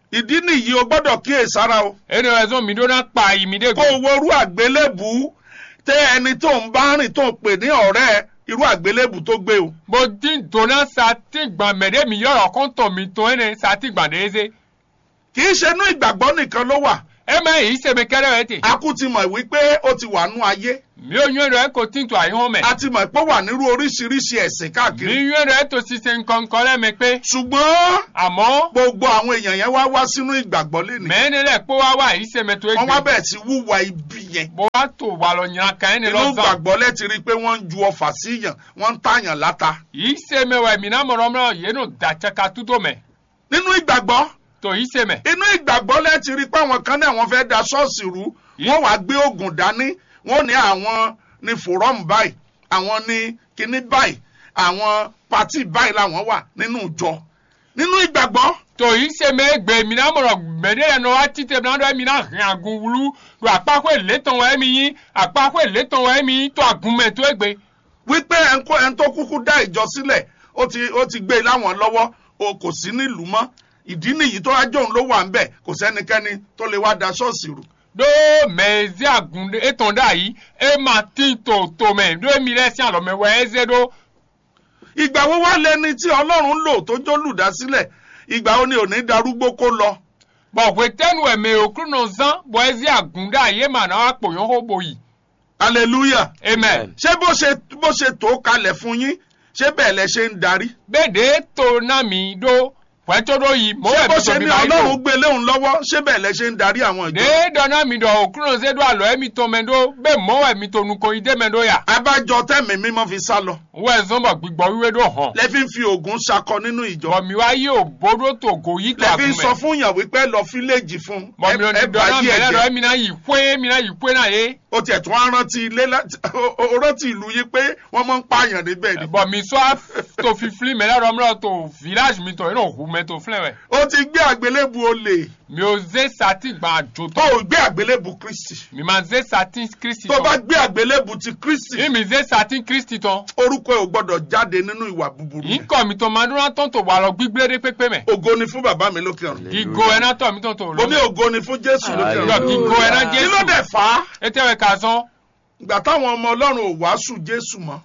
ìdí nìyí o gbọ́dọ̀ kíyèsára o ene raison mi do na kpa yi mi de kó go o worú àgbélébù tẹ ẹni tó ń bá rìn tó ń pè ní ọ̀rẹ́ irú àgbélébù tó gbé o bo di dona sa ti gba mɛ de mi yɔrɔ kɔntɔn mi tɔn ene sa ti gba de eze kì í ṣe inú ìgbàgbọ́ nìkan ló wà e ma yi se mi kɛrɛ wɛ te a kú ti mọ̀ wípé ó ti wà nú ayé mi o nyɔ rɛ ko ti to ayi hɔn mɛ a ti mọ̀ pé ó wà nírú oríṣiríṣi ẹ̀sìn mi káàkiri nyɔ rɛ to sise nkɔnkɔn lɛ mɛ pe ṣùgbọ́n àmọ́ gbogbo àwọn èèyàn yẹn wá wá sínú ìgbàgbọ́ lénìí mɛ ne lɛ kpɔ wa wa yi se mɛ to wọ́n wá egbe bẹ̀rẹ̀ sí wúwa ibi yẹn bo wa to wa lɔ nyina kan ene inú lɔ zan ìgbàgbọ́ lẹ́ ti rí i pé wọ́n ń ju ọfà síyàn wọ́n ń tàyàn láta yi se mɛ wɛ mi na mɔrɔ mɔrɔ yeno da tsaka tuto mɛ nínú ìgbàgbọ́ to yi se mɛ inú ìgbàgbọ́ lẹ́ ti rí i pé àwọn kan náà wọ́n fẹ́ da ṣọ́ọ̀ṣì rú wọ́n wàá gbé oògùn dání wọ́n ní àwọn ní fòrọ́ọ̀mù báyìí àwọn ní kinní báyìí àwọn pátì báyìí làwọn wà nínú ìjọ nínú ìgbàgbọ́ to yi se mɛ egbe mi na mɔrɔ mɛ de yɛ nɔ wa ti te mi na do mi na hɛn agun wulu do akpakɔ eletɔn wɛ mi yi akpakɔ eletɔn wɛ mi yi to agun mɛ to egbe wípé ẹnkó ẹn tó kúkú dá ìjọ sílẹ̀ ó ti ó ti gbé e láwọn lọ́wọ́ o kò sí nílùú mọ́ ìdí nìyí tó wájú òun ló wà ń bẹ̀ kò sẹ́nikẹ́ni tó lè wá da ṣọ́ọ̀ṣì rú do mɛ ezi agun de etɔn da yi e ma ti to to mɛ do mi lɛ si alɔ mɛ wɛ eze do ìgbà wo wá lẹni tí ọlọ́run lò tó jó lùdásílẹ̀ ìgbà wo ni ò ní darúgbó kó lọ bɔn wetɛnu ɛmɛ okuru nɔ zan bɔn ezi agun da yi e ma na wa kpɔyɔn ho bo yi hallelujah amen ṣé bó ṣe bó ṣe tó kalẹ̀ fún yín ṣé bẹ́ẹ̀ lẹ ṣe ń darí bɛ de to na mi do wɛtɔ do yi mo ṣé wɛ bó mi ṣe to mi ní ba yi ọlọ́run do gbé léhùn lọ́wọ́ ṣé bẹ́ẹ̀ lẹ ṣe ń darí àwọn de ìjọ dɔna mi dɔ okuru nɔ se do alɔ ɛmi to mɛ do bɛ mɔ wɛ mi to nuko yi de mɛ do ya abájọ tẹ̀mí mímọ́ fi sá lọ wɛ zɔnbɔ gbigbɔ wiwe do hɔn lẹ fi ń fi oògùn ṣakọ nínú ìjọ bɔn mi wa yi o bodo to go yi to lẹ fi agun ń sọ mɛ fún yàn wípé lọ fíléèjì fún bɔn mi ò ní ẹ bá dɔna yí mɛ lɛ dɔ ẹ̀jẹ̀ ɛmi na yi koe mi na yi koe na ye ó tiẹ̀ tún á rántí ilé láti ó ó rántí ìlú yín pé wọ́n máa ń pààyàn níbẹ̀ ni bɔn mi sɔ to fifili mɛ lɛ dɔ mi lɛ to village mi to yen o hu mɛ to filɛ wɛ ó ti gbé àgbélébù olè mi o ze sati gba jo tó tɔ ò gbé àgbélébù kristi mi ma ze sati kristi tó bá tɔ gbé àgbélébù ti kristi mi mi ze sati kristi tɔ orúkọ ẹ̀ ò gbọ́dọ̀ jáde nínú ìwà búburú yi yẹn kɔ mi to ma duna tɔn to wà lɔ gbígbé de pépé mɛ ògo ni fún bàbá mi lókè ọ̀run igo ɛna tɔ mi tɔn to mo ní lɔ ògo ni fún jésù lókè Hallelujah. ọ̀run yɔ igo ɛna kí ló jesu dẹ̀ fà á ete wɛ ka zɔn ìgbà táwọn ọmọ ọlọ́run ò wàásù jésù mọ́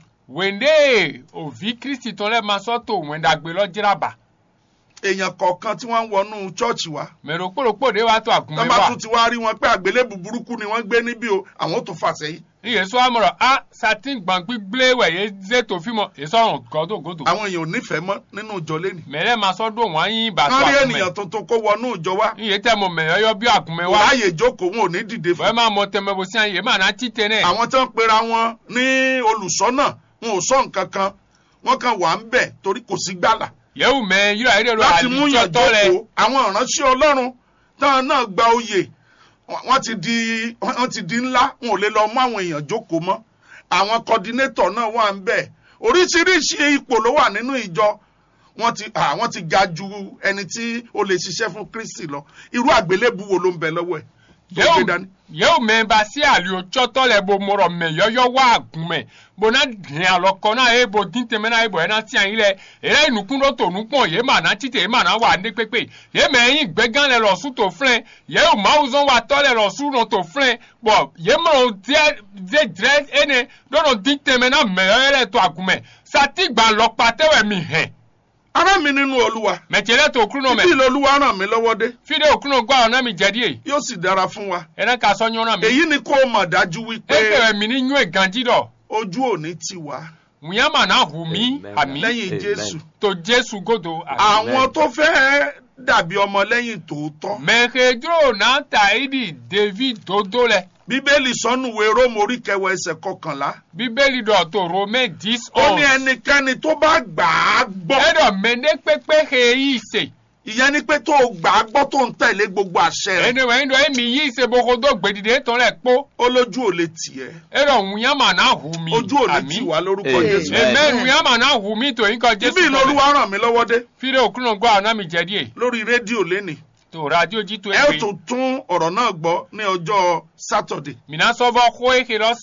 wende ovi kristi tɔn lɛ ma sɔ to wɛndagbe lɔ dzraba èèyàn kọ̀ọ̀kan tí wọ́n ń wọnú chọ́ọ̀chì wa mɛ ɖokpoɖokpo de wa to agun tọ́ mɛ bá wa tún ti wá rí wọn pé àgbélébù burúkú ni wọ́n gbé níbí o àwọn ò tún fà sẹ́yìn iye sɔ amɔrɔ a sati gban gbigble wɛ ye ze to fi mɔ esɔrɔ gɔdo godo àwọn èèyàn ò nífẹ̀ẹ́ mọ́ nínú ìjọ lẹ́nu mɛ lɛ ma sɔ do wɔn anyi ba to wọ́n rí agun ènìyàn mɛ tuntun kó wọnú ìjọ wa iye tɛ mo mɛ yɔyɔ bi agun mɛ kò wa ráàyè jókòó wọn ò ní dìde fún wɛ ma mɔ tɛmɛ bo sian ye ma na ti tɛ nɛ àwọn tó ń pera wọn ní olùsọ́nà wọn ò sọ nǹkan kan wọ́n kàn wà ń bẹ̀ torí kò sí gbàlà yewu mɛ yira yi de do láti mú yàn alitsɔtɔ lɛ jókòó àwọn ìránṣẹ́ ọlọ́run táwọn náà gba oyè wọ́n ti di wọ́n ti di ńlá wọn ò lè lọ mú àwọn èèyàn jókòó mọ́ àwọn kọ́dínétọ̀ náà wà ń bẹ̀ oríṣiríṣi ipò ló wà nínú ìjọ wọ́n ti ah, wọ́n ti ga ju ẹni tí ó lè ṣiṣẹ́ fún kristi lọ irú àgbélébù wo ló ń bẹ lọ́wọ́ ẹ̀ tó gbé yewu dání. yewu mɛ ba si alitsɔtɔ lɛ bo mɔrɔ mɛ yɔyɔ wa agun mɛ bo na diɛ alɔ kɔ na ye bo din tɛmɛ na ye bo yɛ na tiɲɛ yi lɛ yɛrɛ nukun dɔ to nukpɔn ye ma na ti te ye ma na wa ne kpekpe ye mɛ yin gbɛgã lɛ lɔ su to filɛ yewu mawu zɔn wa tɔ lɛ lɔ su nɔ to filɛ bɔn ye mɔ diɛ diɛ dirɛ ene dɔnɔ din tɛmɛ na mɛ yɔyɔ lɛ to agun mɛ sati gba lɔ kpatɛ wɛ mi hɛn ará mi nínú olúwa mɛ tiɛ lɛ to okunu ibi mɛ ìlọlúwa ràn mí lọ́wọ́ dé fi de okunu gbɔ ɔna mi jɛ di ye yóò sì dára fún wa ɛnɛ ka sɔ nyɔna mi èyí ni kó o mọ̀ dájú wípé eke wɛ mi ni nyɔe ganji dɔ ojú ò ní tì wá wùnyɛma na hu mi Amen. ami lẹ́yìn Amen. jésù to jesu godo ami. àwọn tó fẹ́ dàbí ọmọ lẹ́yìn tòótọ́ mẹ̀kẹ́dúró náà ta ìdí david dodo lẹ bíbélì sọnùwé róòmù orí kẹwàá ẹsẹ̀ kọkànlá bíbélì dọ̀ tó romẹ́ dix ó ní onze ẹnikẹ́ni tó bá gbà á gbọ́ ẹ̀dọ̀ mẹ́ndé pépé he yìí ṣe ìyẹn ni pé tó o gbà á gbọ́ tó ń tẹ̀lé gbogbo àṣẹ rẹ̀ ẹni wẹ́n dọ̀ ẹ̀mí yìí ṣe bokodo gbèdìdé tán lẹ̀ kpó ó lójú ò lè tì ẹ́ ẹ̀dọ̀ wùnyàmà náà hù mí ojú ò lè tì wá lórúkọ Amen. jésù Amen. ẹ̀mẹ́ wùnyàmà náà hù mí tó yín kọ jésù ibi ìlọlúwa ràn mí lọ́wọ́ dé fídíò òkúnnà gbọ́ àwọn náà mi jẹ́ díẹ̀ lórí rédíò lénìí tó rádíò jí tó ẹ ó ẹgbẹ́ tún tún ọ̀rọ̀ náà gbọ́ ní ọjọ́ sátọ̀dé mìíràn sọ́bọ̀ kó èké lọ sè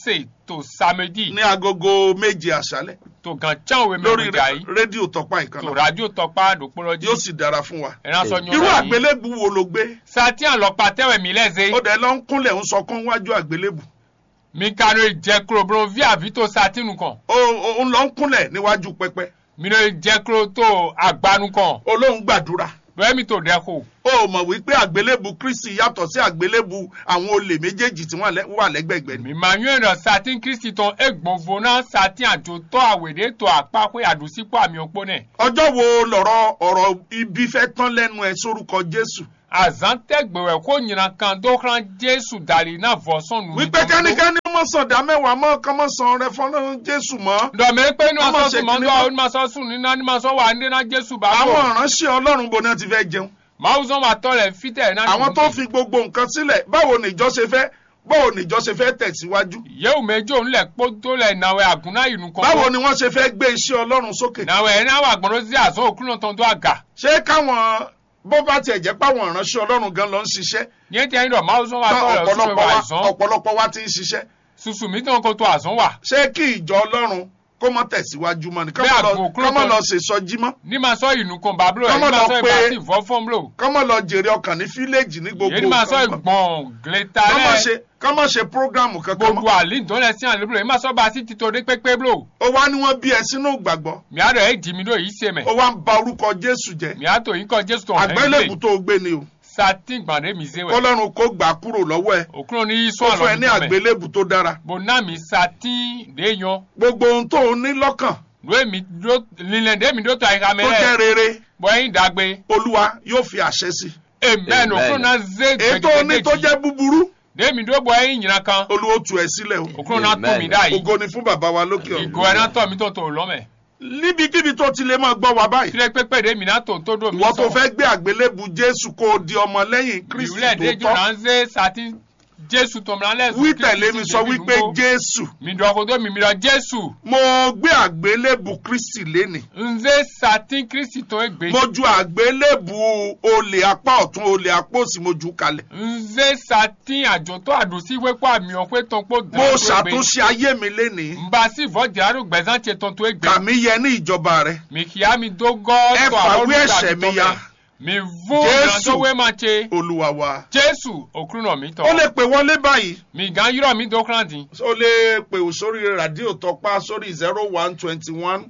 to samedi ní agogo méje àṣálẹ́ to gan can we lórí me jayi rédíò tọpa to ìkànnì radio tọpa dopoloji yóò sì dára fún wa. ẹran sọ irú nyɔnu yi àgbélébù wo ló gbé sati alɔpa tɛwɛ mi lɛ ze ó dẹ̀ lọ ń kúnlẹ̀ ń sọkún wájú àgbélébù mi ka no jɛ kuro bro vi avi to sati nu kan ó ó- ó ń lọ ń kúnlẹ̀ níwájú pẹpẹ mi no jɛ kuro to agbanu kan ó ló ń gbàdúrà bɛɛ mi to dɛ ko ó mọ̀ wípé àgbélébù kristi yàtọ̀ sí àgbélébù àwọn olè méjèèjì tí wọ́n lẹ́- wà lẹ́gbẹ̀gbẹ̀ ni. mi ma nyɔɛ dɔ sati kristi tɔn egbonfo na sati adzotɔ awede to akpakpe adusikpo amiokpo nɛ ọjọ́ wo lọ̀rọ̀ ọ̀rọ̀ ibi fẹ́ tán lẹ́nu ẹ sórúkọ jésù azãn tɛ gbewɛ ko nyina kan do xlã jesu dali na vɔsɔn nu wípé kẹ́nikẹ́ni mọ̀ sọ̀dá mẹ́wàá mọ́ kọ́ mọ́ sàn rẹ fọ́nrán jésù mọ́. dɔmɛ pe ni ma Ọmọ sɔ ṣe sùn ma kìíní sɔ mọ́. ni ma sɔ sùn nínú ni ma sɔ wà ní na jesu bá àwọn bọ̀ ìránṣẹ́ ọlọ́run bo náà ti fẹ́ jẹun. màá zɔn wa tɔ lɛ fitɛ na àwọn tó fi gbogbo nǹkan sílẹ̀ báwo nìjọ ṣe fẹ́ báwo nìjọ ṣe fẹ́ tẹ̀síwájú. yewu mejo ńlẹ kpótó lẹ nawẹ àgùnà ìnù kan báwo ni wọ́n ṣe fẹ́ gbé iṣẹ́ ọlọ́run sókè. nawẹ ẹni àwọn àgbọ̀nrán sí àzọ òkúlọ̀ tán tó àgà ṣé káwọn bó bá tiẹ̀ jẹ́ páwọn ìránṣẹ́ ọlọ́run gan lọ ń ṣiṣẹ́ ní ètò ẹni rọ máa zọ́n wa tán tọ́ rẹ̀ sùsù ọ̀pọ̀lọpọ̀ wa wa àzọ́n ọ̀pọ̀lọpọ̀ wa ti ń ṣiṣẹ́ sùsù mi tán kó tó àzọ́n wà ṣé kí ìjọ ọlọ́run kó mọ́ tẹ̀síwájú mọ́ ni Bẹ́ẹ̀ kọ́mọ́ àgbo lọ kúrò kọ́mọ́ kan- lọ ṣèṣọjí mọ́ ní ma sọ ìnù kan bàbúrò ẹ̀ ní Kọ́mọ ma lọ sọ pé- ìbá sí ìfọ́ fọ́n blò kọ́mọ́ lọ jèrè ọkàn ní fíléèjì ní gbogbo yéé ní ma sọ nǹkan mọ́. ìgbọ̀n gléta kọ́mọ́ rẹ̀ ṣe kọ́mọ́ ṣe prógráàmù kankan gbogbo mọ́ àlè ìdánlẹ̀ sí àlè blò yéé ma sọ bá sí títọ́ dé pépé blò ó wá ní wọ́n bí ẹ sínú ìgbàgbọ́ mi àdọ̀ ẹ̀ dì mí ló yìí ṣe mẹ́ ó wá ń ba orúkọ jésù jẹ́ mi àtò yìí kọ́ jésù tó hàn àgbélébù ẹ́ tó gbé ni o sati gbàdé mi ṣe wẹ̀ kọ́lọ́run kó gbà á kúrò lọ́wọ́ ẹ òkúrò ní yíṣọ́ ó fún ẹ àlọ́ ní mi tọ́ mẹ́ àgbélébù tó dára bò náà mi sati dé yan gbogbo ohun tó o ní lọ́kàn lóye mi dó lílẹ̀ dé mi dó tó àyíká mi tó jẹ́ rẹ̀ rere bọ́ ẹ̀yin dàgbé olúwa yóò fi àṣẹ sí amen òkúrò náà zé i èyí tó o ní tó gbẹgẹdẹ jẹ́ búburú dé mi dó bọ́ ẹ̀yin yìnyín kan olúwa ó tú ẹ sílẹ̀ o òkúrò náà tó mi Amen. dá yìí ògo ni fún bàbá wa lókè ìgò ẹ̀ náà ọ̀run tọ̀ mi tó tó lọ́mẹ̀ níbikíbi tó ti lè máa gbọ́ wa báyìí tílẹ̀ pépé dé mi náà tó tó dò mí ìwọ tó fẹ́ gbé àgbélébù jésù kó o di ọmọ lẹ́yìn kristi ìwúlẹ̀ dé jù tó náà tọ́ zé sati jésù tó mi lálẹ́ wí tẹ̀lé mi sọ wípé jésù mi dọ̀ kó tó mi mi dọ̀ jésù mo gbé àgbélébù kristi lénìí nzé sati kristi tó gbé mo ju àgbélébù olè apá ọ̀tún olè apá òsì mo jù ú kalẹ̀ nzé sati àjòtó àdùsí wékó àmì ọ̀pẹ tó ń pò mo ṣàtúnṣe ayé mi lénìí nba sí ìfọ̀jà àrùn gbẹ̀sán ṣe tó tó gbé kà mí yẹ ní ìjọba rẹ mi kì á mi dógọ́ ẹ tó àwọn fàwé ẹ̀ṣẹ̀ mi ya mi vún Jésù. ìrànlọ́wọ́ máa ṣe olúwa wa jésù òkúrò náà mi tọ̀ ó lè pè wọlé báyìí mi gan yúrọ̀ mi dókòrán dín ó lè pè ó sórí rádíò tọpá sórí zero one twenty one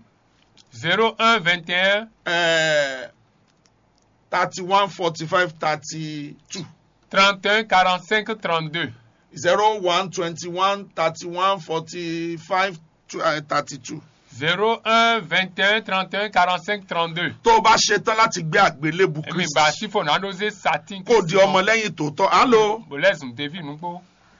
zero un vingt et un thirty one forty five thirty two trente un quarante cinq trente deux zero one twenty one thirty one forty five thirty two. zero un vingt et un trente un quarante cinq trente deux tó o bá ṣetán láti gbé àgbélébù èmi bá kristi sífò náà ló ṣe satin kó o di ọmọlẹ́yìn tòótọ́ alo bọ̀lẹ́sùn tẹ́fì nùgbò.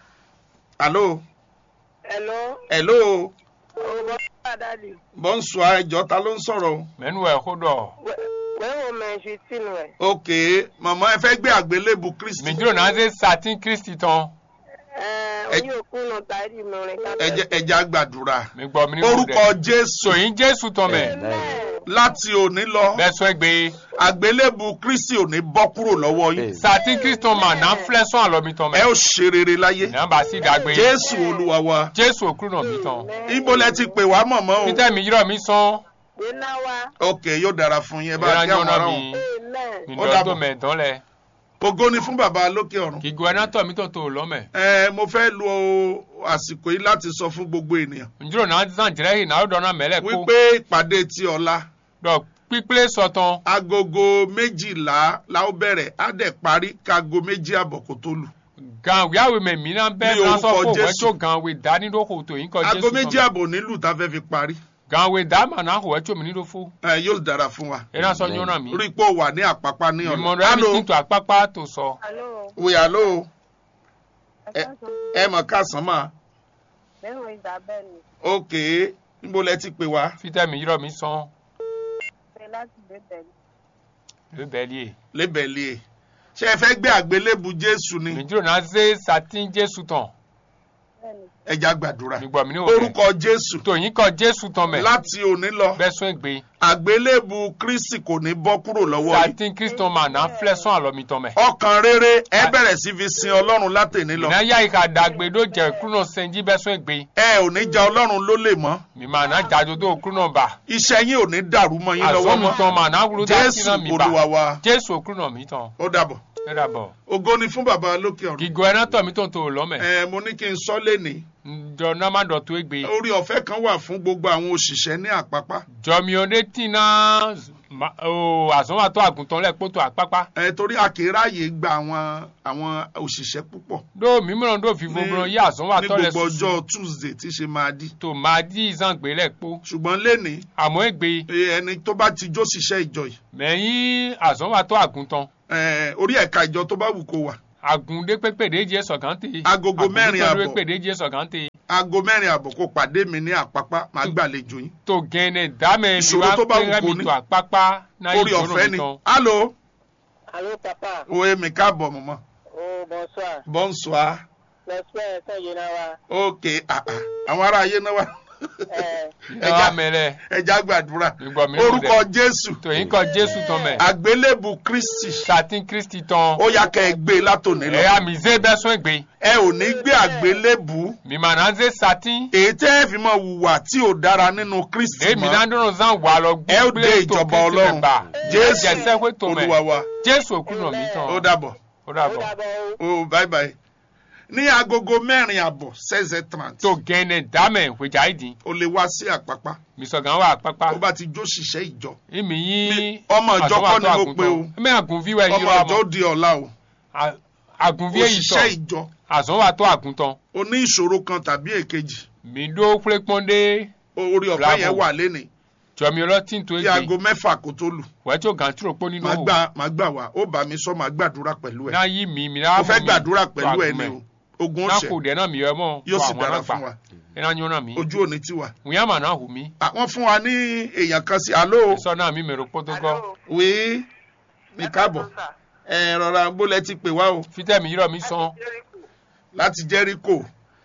alo Hello, hello ọgbọ́n Adali. bọ́ǹsù ẹjọ́ ta ló ń sọ̀rọ̀ o. mẹ́nu ẹ̀ kó dọ̀. Wẹ́wọ̀n mẹ́ṣin sínú ẹ̀. ok màmá ẹ fẹ́ gbé àgbélébù kristi mi dúró náà ṣe satin kristi tán Oyin òkun náà tàrí mẹ́rin ká ẹjẹ ẹjẹ àgbàdúrà mi gbọ́ mi ní orúkọ jésù sòyìn jésù tán mẹ́ láti òní lọ bẹ́ẹ̀ sọ gbé àgbélébù kristi ò ní bọ́ kúrò lọ́wọ́ yín satin kristi tán mà náà filẹ̀ sọ àlọ́ mi tán ẹ mẹ́ ó ṣe rere láyé náà bá sí dàgbé jésù olúwa wa jésù òkúrò náà mi tán ibo lẹ ti pè wá mọ̀mọ́ o peter mi yúrọ̀ mi sán Gbéná wa. ok yóò dára fún yín ẹ bá ìyára kí àwọn yọ̀nà ará mi wọn Amen. mi Ó dọ́ dàbọ̀. tó mẹ́ tán lẹ̀ ògo ni fún bàbá lókè ọ̀run kìgò ẹ̀ náà tọ̀ mi tó tó lọ́mẹ̀ ẹ mo fẹ́ lo àsìkò yìí láti sọ fún gbogbo ènìyàn njúrò náà zan jẹ́rẹ́ yìí náà ó dọ́nà mẹ́lẹ̀ kó wípé ìpàdé ti ọ̀la dọ̀ pípélé sọ̀tàn agogo méjìlá la ó bẹ̀rẹ̀ á dẹ̀ parí kago méjì àbọ̀ kó tó lù. gan wíwáwé mẹ́mí náà bẹ́ẹ̀ Ní náà sọ orúkọ fún òwe Jésù. tó gan wé dánidókò tó yín kọ ago jésù méjì tán àbọ̀ nílùú tá a fẹ́ fi parí gan wé dáàmà náà òwe tó mi nílò fún ẹ yóò dára fún wa ẹ náà sọ yọ̀nà mi rí i pé ó wà ní àpápá ní ìmọ̀ ọ̀la. rẹ̀ mi ti tó àpápá tó sọ Hello. wíyà ló Ẹ ẹ mọ̀ káàsán mà Bẹ́wọ̀n ìgbà bẹ́ẹ̀ ni. ok níbo lẹ ti pè wá fítẹ́ mi yúrọ̀ mi sán Ṣé láti bẹ̀bẹ̀ ni? ló bẹ́ẹ̀ lé lébẹ̀lì ẹ̀ ṣé ẹ fẹ́ gbé àgbélébù jésù ni mi dúró náà ṣe satin jésù tán bẹ́ẹ̀ni. ẹja gbàdúrà mi gbọ́ mi ní òde orúkọ jésù tòyìn kọ jésù tán mẹ́ láti òní lọ bẹ́sùn ègbé àgbélébù kristi kò ní bọ́ kúrò lọ́wọ́ yìí sàtìn kristo mà náà flẹ́sán àlọ́mi tán mẹ́. ọkàn rere ẹ bẹ̀rẹ̀ sí fi sin ọlọ́run látẹ̀ní lọ ìná yá ìka dàgbé ló jẹ kúrò sẹ́njí bẹ́sùn ègbé ẹ ò ní ja ọlọ́run lólè mọ́ mi mà náà jáde tó kúrò bà iṣẹ́ yín ò ní dàrú mọ́ yín lọ́wọ́ àzọ́ mi mọ́ tán mà náà wúlò dá sí jésù náà mi olúwa bà wa jésù kúrò mi tán ó dàbọ̀ ẹ dàbọ̀ ògo ni fún bàbá lókè ọ̀run gígọ ẹ náà tọ̀ mí tó ń tó lọ́mẹ̀ ẹ mo ní kí n sọ lẹ́ni ǹjọ́ náà má dọ̀tún ègbé orí ọ̀fẹ́ kan wà fún gbogbo àwọn òṣìṣẹ́ ní àpápá jọmi ọdẹ tì náà àzọ́wà tó àgùntàn lẹ́ẹ̀kpọ́ tó àpápá ẹ torí a kì í ráàyè gba àwọn àwọn òṣìṣẹ́ púpọ̀ dó mímíràn dó fi gbogbo yí àzọ́wà ní tó lẹ̀ gbogbo sùsù ọjọ́ tuesday tí ṣe máa di tó máa dí ìzàngbé lẹ́ẹ̀kpọ́ ṣùgbọ́n lẹ́ni àmọ́ ègbé ẹni tó bá ti jó ṣiṣẹ́ ìjọ yìí mẹ́yìn àzọ́wà tó àgùntàn ẹ, orí ẹ̀ka ìjọ tó bá wù kó wà àgùndé pépèdé jẹ́ sọ̀gántè Agogo mẹ́rin àbọ̀. pépèdé jẹ́ sọ̀gántè aago mẹ́rin àbọ̀ kó pàdé mi ní àpápá máa gbàlejò yín tó gẹ́nẹ̀ dámẹ́ Ìṣòro tó bá wù kó mi ní. tó àpápá náà orí ìṣòro ọ̀fẹ́ mi ni tán alo Allô, papa. òye mi káàbọ̀ mọ̀mọ́ Oh, bonsoir. bonsoir J'espère que je n'ai pas. ok ah, ah. àwọn ará ayé náà wà Eh, ẹ wá mẹ́rẹ̀ ẹja gbàdúrà Ìgbà mi ní orúkọ jésù tòyìn kọ jésù tán mẹ́ àgbélébù kristi sàtìn kristi tán ó yá kẹ́ ẹ gbé e látòní lọ ẹ àmìzé bẹ́sùn ègbé ẹ ò ní gbé àgbélébù mìmànàzé sàtìn èyí tẹ́ ẹ fi mọ hùwà tí ò dára nínú kristi èmi mọ́ náà dúró zan wà lọ ẹ ó dé ìjọba ọlọ́run jésù olúwa wa jésù òkúrò mi tán ó dàbọ̀ ó ó dàbọ̀ dàbọ̀ o. ó bye bye ní agogo mẹ́rin àbọ̀ seize trente tó gẹ́nẹ̀ dámẹ́ wẹ̀jà ìdí o lè wá sí àpápá mísọ̀gán wà pápá ó bá ti jó ṣiṣẹ́ ìjọ ìmì yín ọmọ ìjọ kọ́ ni mo pe o ẹ̀mí àgùnfí wẹ̀ ọmọ yíra ìjọ mọ́ ó di ọ̀la o àgùnfí èyí òṣìṣẹ́ tọ̀ ìjọ àzọ́wà tó àgùntàn o ní ìṣòro kan tàbí èkejì mi dó plépọ́ndé orí ọ̀fẹ́ Bravo. yẹn wà léni jọmi ọlọ́tí tó kí ègbé aago mẹ́fà kó tó lù wẹ́ẹ́ tó gàntúrò pọ́ nínú máa òwò gbà máa gbà wá ó bá mi sọ máa gbàdúrà pẹ̀lú ẹ̀ náà yí mi mi mo náà fẹ́ gbàdúrà pẹ̀lú ẹ̀ ni o ogun náà ọ̀sẹ̀ kò dẹ̀ náà mi yọ mọ́ yóò sì àwọn dára náà fún gbà wa ẹ̀ náà yọ náà mi ojú òní tiwa wíyá mà náà hù mí àwọn fún wa ní èèyàn kan sí alo sọ náà mi mèrò pótógọ́ Allô? wí mi káàbọ̀ ẹ rọra bólẹ̀ ti pè wá o fítẹ́mi yírọ̀ mi sàn láti jẹ́ríkò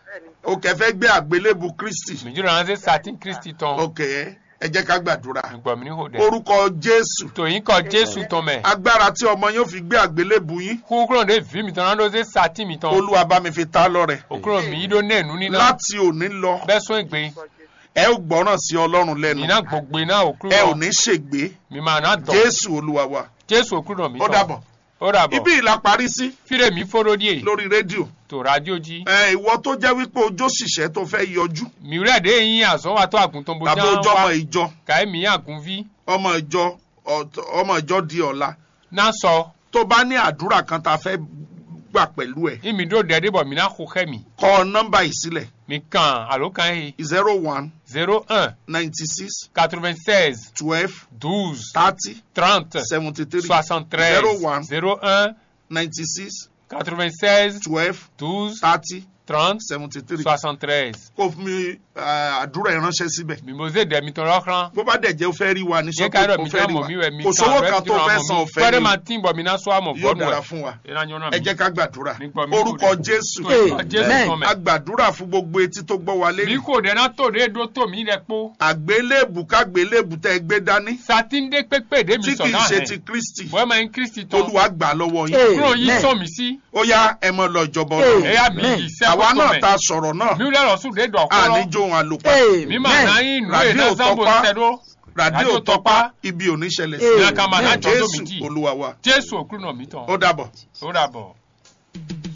o kẹfẹ́ gbé àgbélébù kristi mìjìrò ránṣẹ́ sàtìn kristi tán ok ẹ jẹ́ ká gbàdúrà ìgbọ̀ mi ní hò dẹ̀ orúkọ jésù tòyìn kọ jésù tán mẹ́ agbára tí ọmọ yóò fi gbé àgbélébù yín kúkúrò dé vi mi tán náà ló ṣe sàtìn mi tán olúwa bá mi fi ta lọ́rẹ òkúrò mi yí ló nẹ̀ẹ́nu níná láti òní lọ bẹ́ẹ̀ sún ègbé ẹ ó gbọ́ràn sí ọlọ́run lẹ́nu iná gbogbo iná òkúrò ẹ ò ní ṣègbé mi máa ná tọ̀ jésù olúwa wa jésù òkúrò mi ó tán dàbọ̀ ó dàbọ̀ ibi ìlà parí sí fíre mi fóró díẹ̀ lórí rédíò tó rádíò jí ẹ ìwọ tó jẹ́ wípé ojú òṣìṣẹ́ tó fẹ́ yọjú mi rẹ̀ dé yín àsọ́wà tó àgùntàn bó tàbí já ojú ọmọ wá ìjọ káyé mi àgùn vi ọmọ ìjọ ọ̀t- ọmọ ìjọ di ọ̀la náà sọ tó bá ní àdúrà kan tá a fẹ́ gbà pẹ̀lú ẹ̀ ìmì dó dẹ́ẹ́dẹ́ bọ̀ mi náà kó kẹ́ mi kọ nọ́mbà yìí sílẹ̀ mi kàn àló kan yìí zero one zero un ninety six quatre-vingt-seize twelve douze thirty trente seventy three soixante-treize zero one zero un ninety six quatre-vingt-seize twelve douze thirty trente seventy three soixante-treize kó fún mi eh, àdúrà ìránṣẹ́ síbẹ̀ mimoze dẹ̀mi tán lọ́kàn bó bá dẹ̀ jẹ́ o fẹ́ rí wa ní yẹ ká sọ́kò rẹ̀ o mi fẹ́ tán rí mọ̀ mi wa rẹ̀ mi kò sówó kan tó fẹ́ san ọ̀fẹ́ fẹ́rẹ́ ni máa tí ń bọ̀ mi náà sọ àmọ̀ yóò bọ́ọ̀nù dára ẹ̀ fún wa ìrànjọ́ náà ẹ jẹ́ ká gbàdúrà Nípa mi orúkọ kò dé. jésù Orúkọ Jésù Amen. tán mẹ́. a gbàdúrà fún gbogbo etí tó gbọ́ wa mi lẹ́nu kò dẹ̀ náà tó dé dó tó mi rẹ̀ pó àgbélébù kágbélébù tẹ́ ẹ gbé dání sátidé pépè dé mi tí sọ̀ kì í náà ṣe hẹ̀ ti kristi bọ́ẹ̀ máa ń kristi tán olúwa gbà lọ́wọ́ yín Hey. kúrò yín Amen. sọ mi sí ó yá ẹ mọ lọ ìjọba Hey. ọlọ́run ẹ̀yà mi Amen. yìí sẹ́kọ̀ àwa tó náà mẹ́ ta sọ̀rọ̀ náà mi ò lẹ́rọ̀ sùn dé dọ̀ àní kọ́rọ́ jó ohun àlòpà mi máa náà yín nù ẹ̀ Radio náà sábò Tọ́pá. sẹ́dọ̀ ràdíò Radio tọpá Tọ́pá. ibi ò ní ṣẹlẹ̀ Hey. sí ìyá kan máa náà jọ́ jésù dómi jì olúwa wa jésù òkúrò náà mi tán ó dàbọ̀. ó dàbọ̀.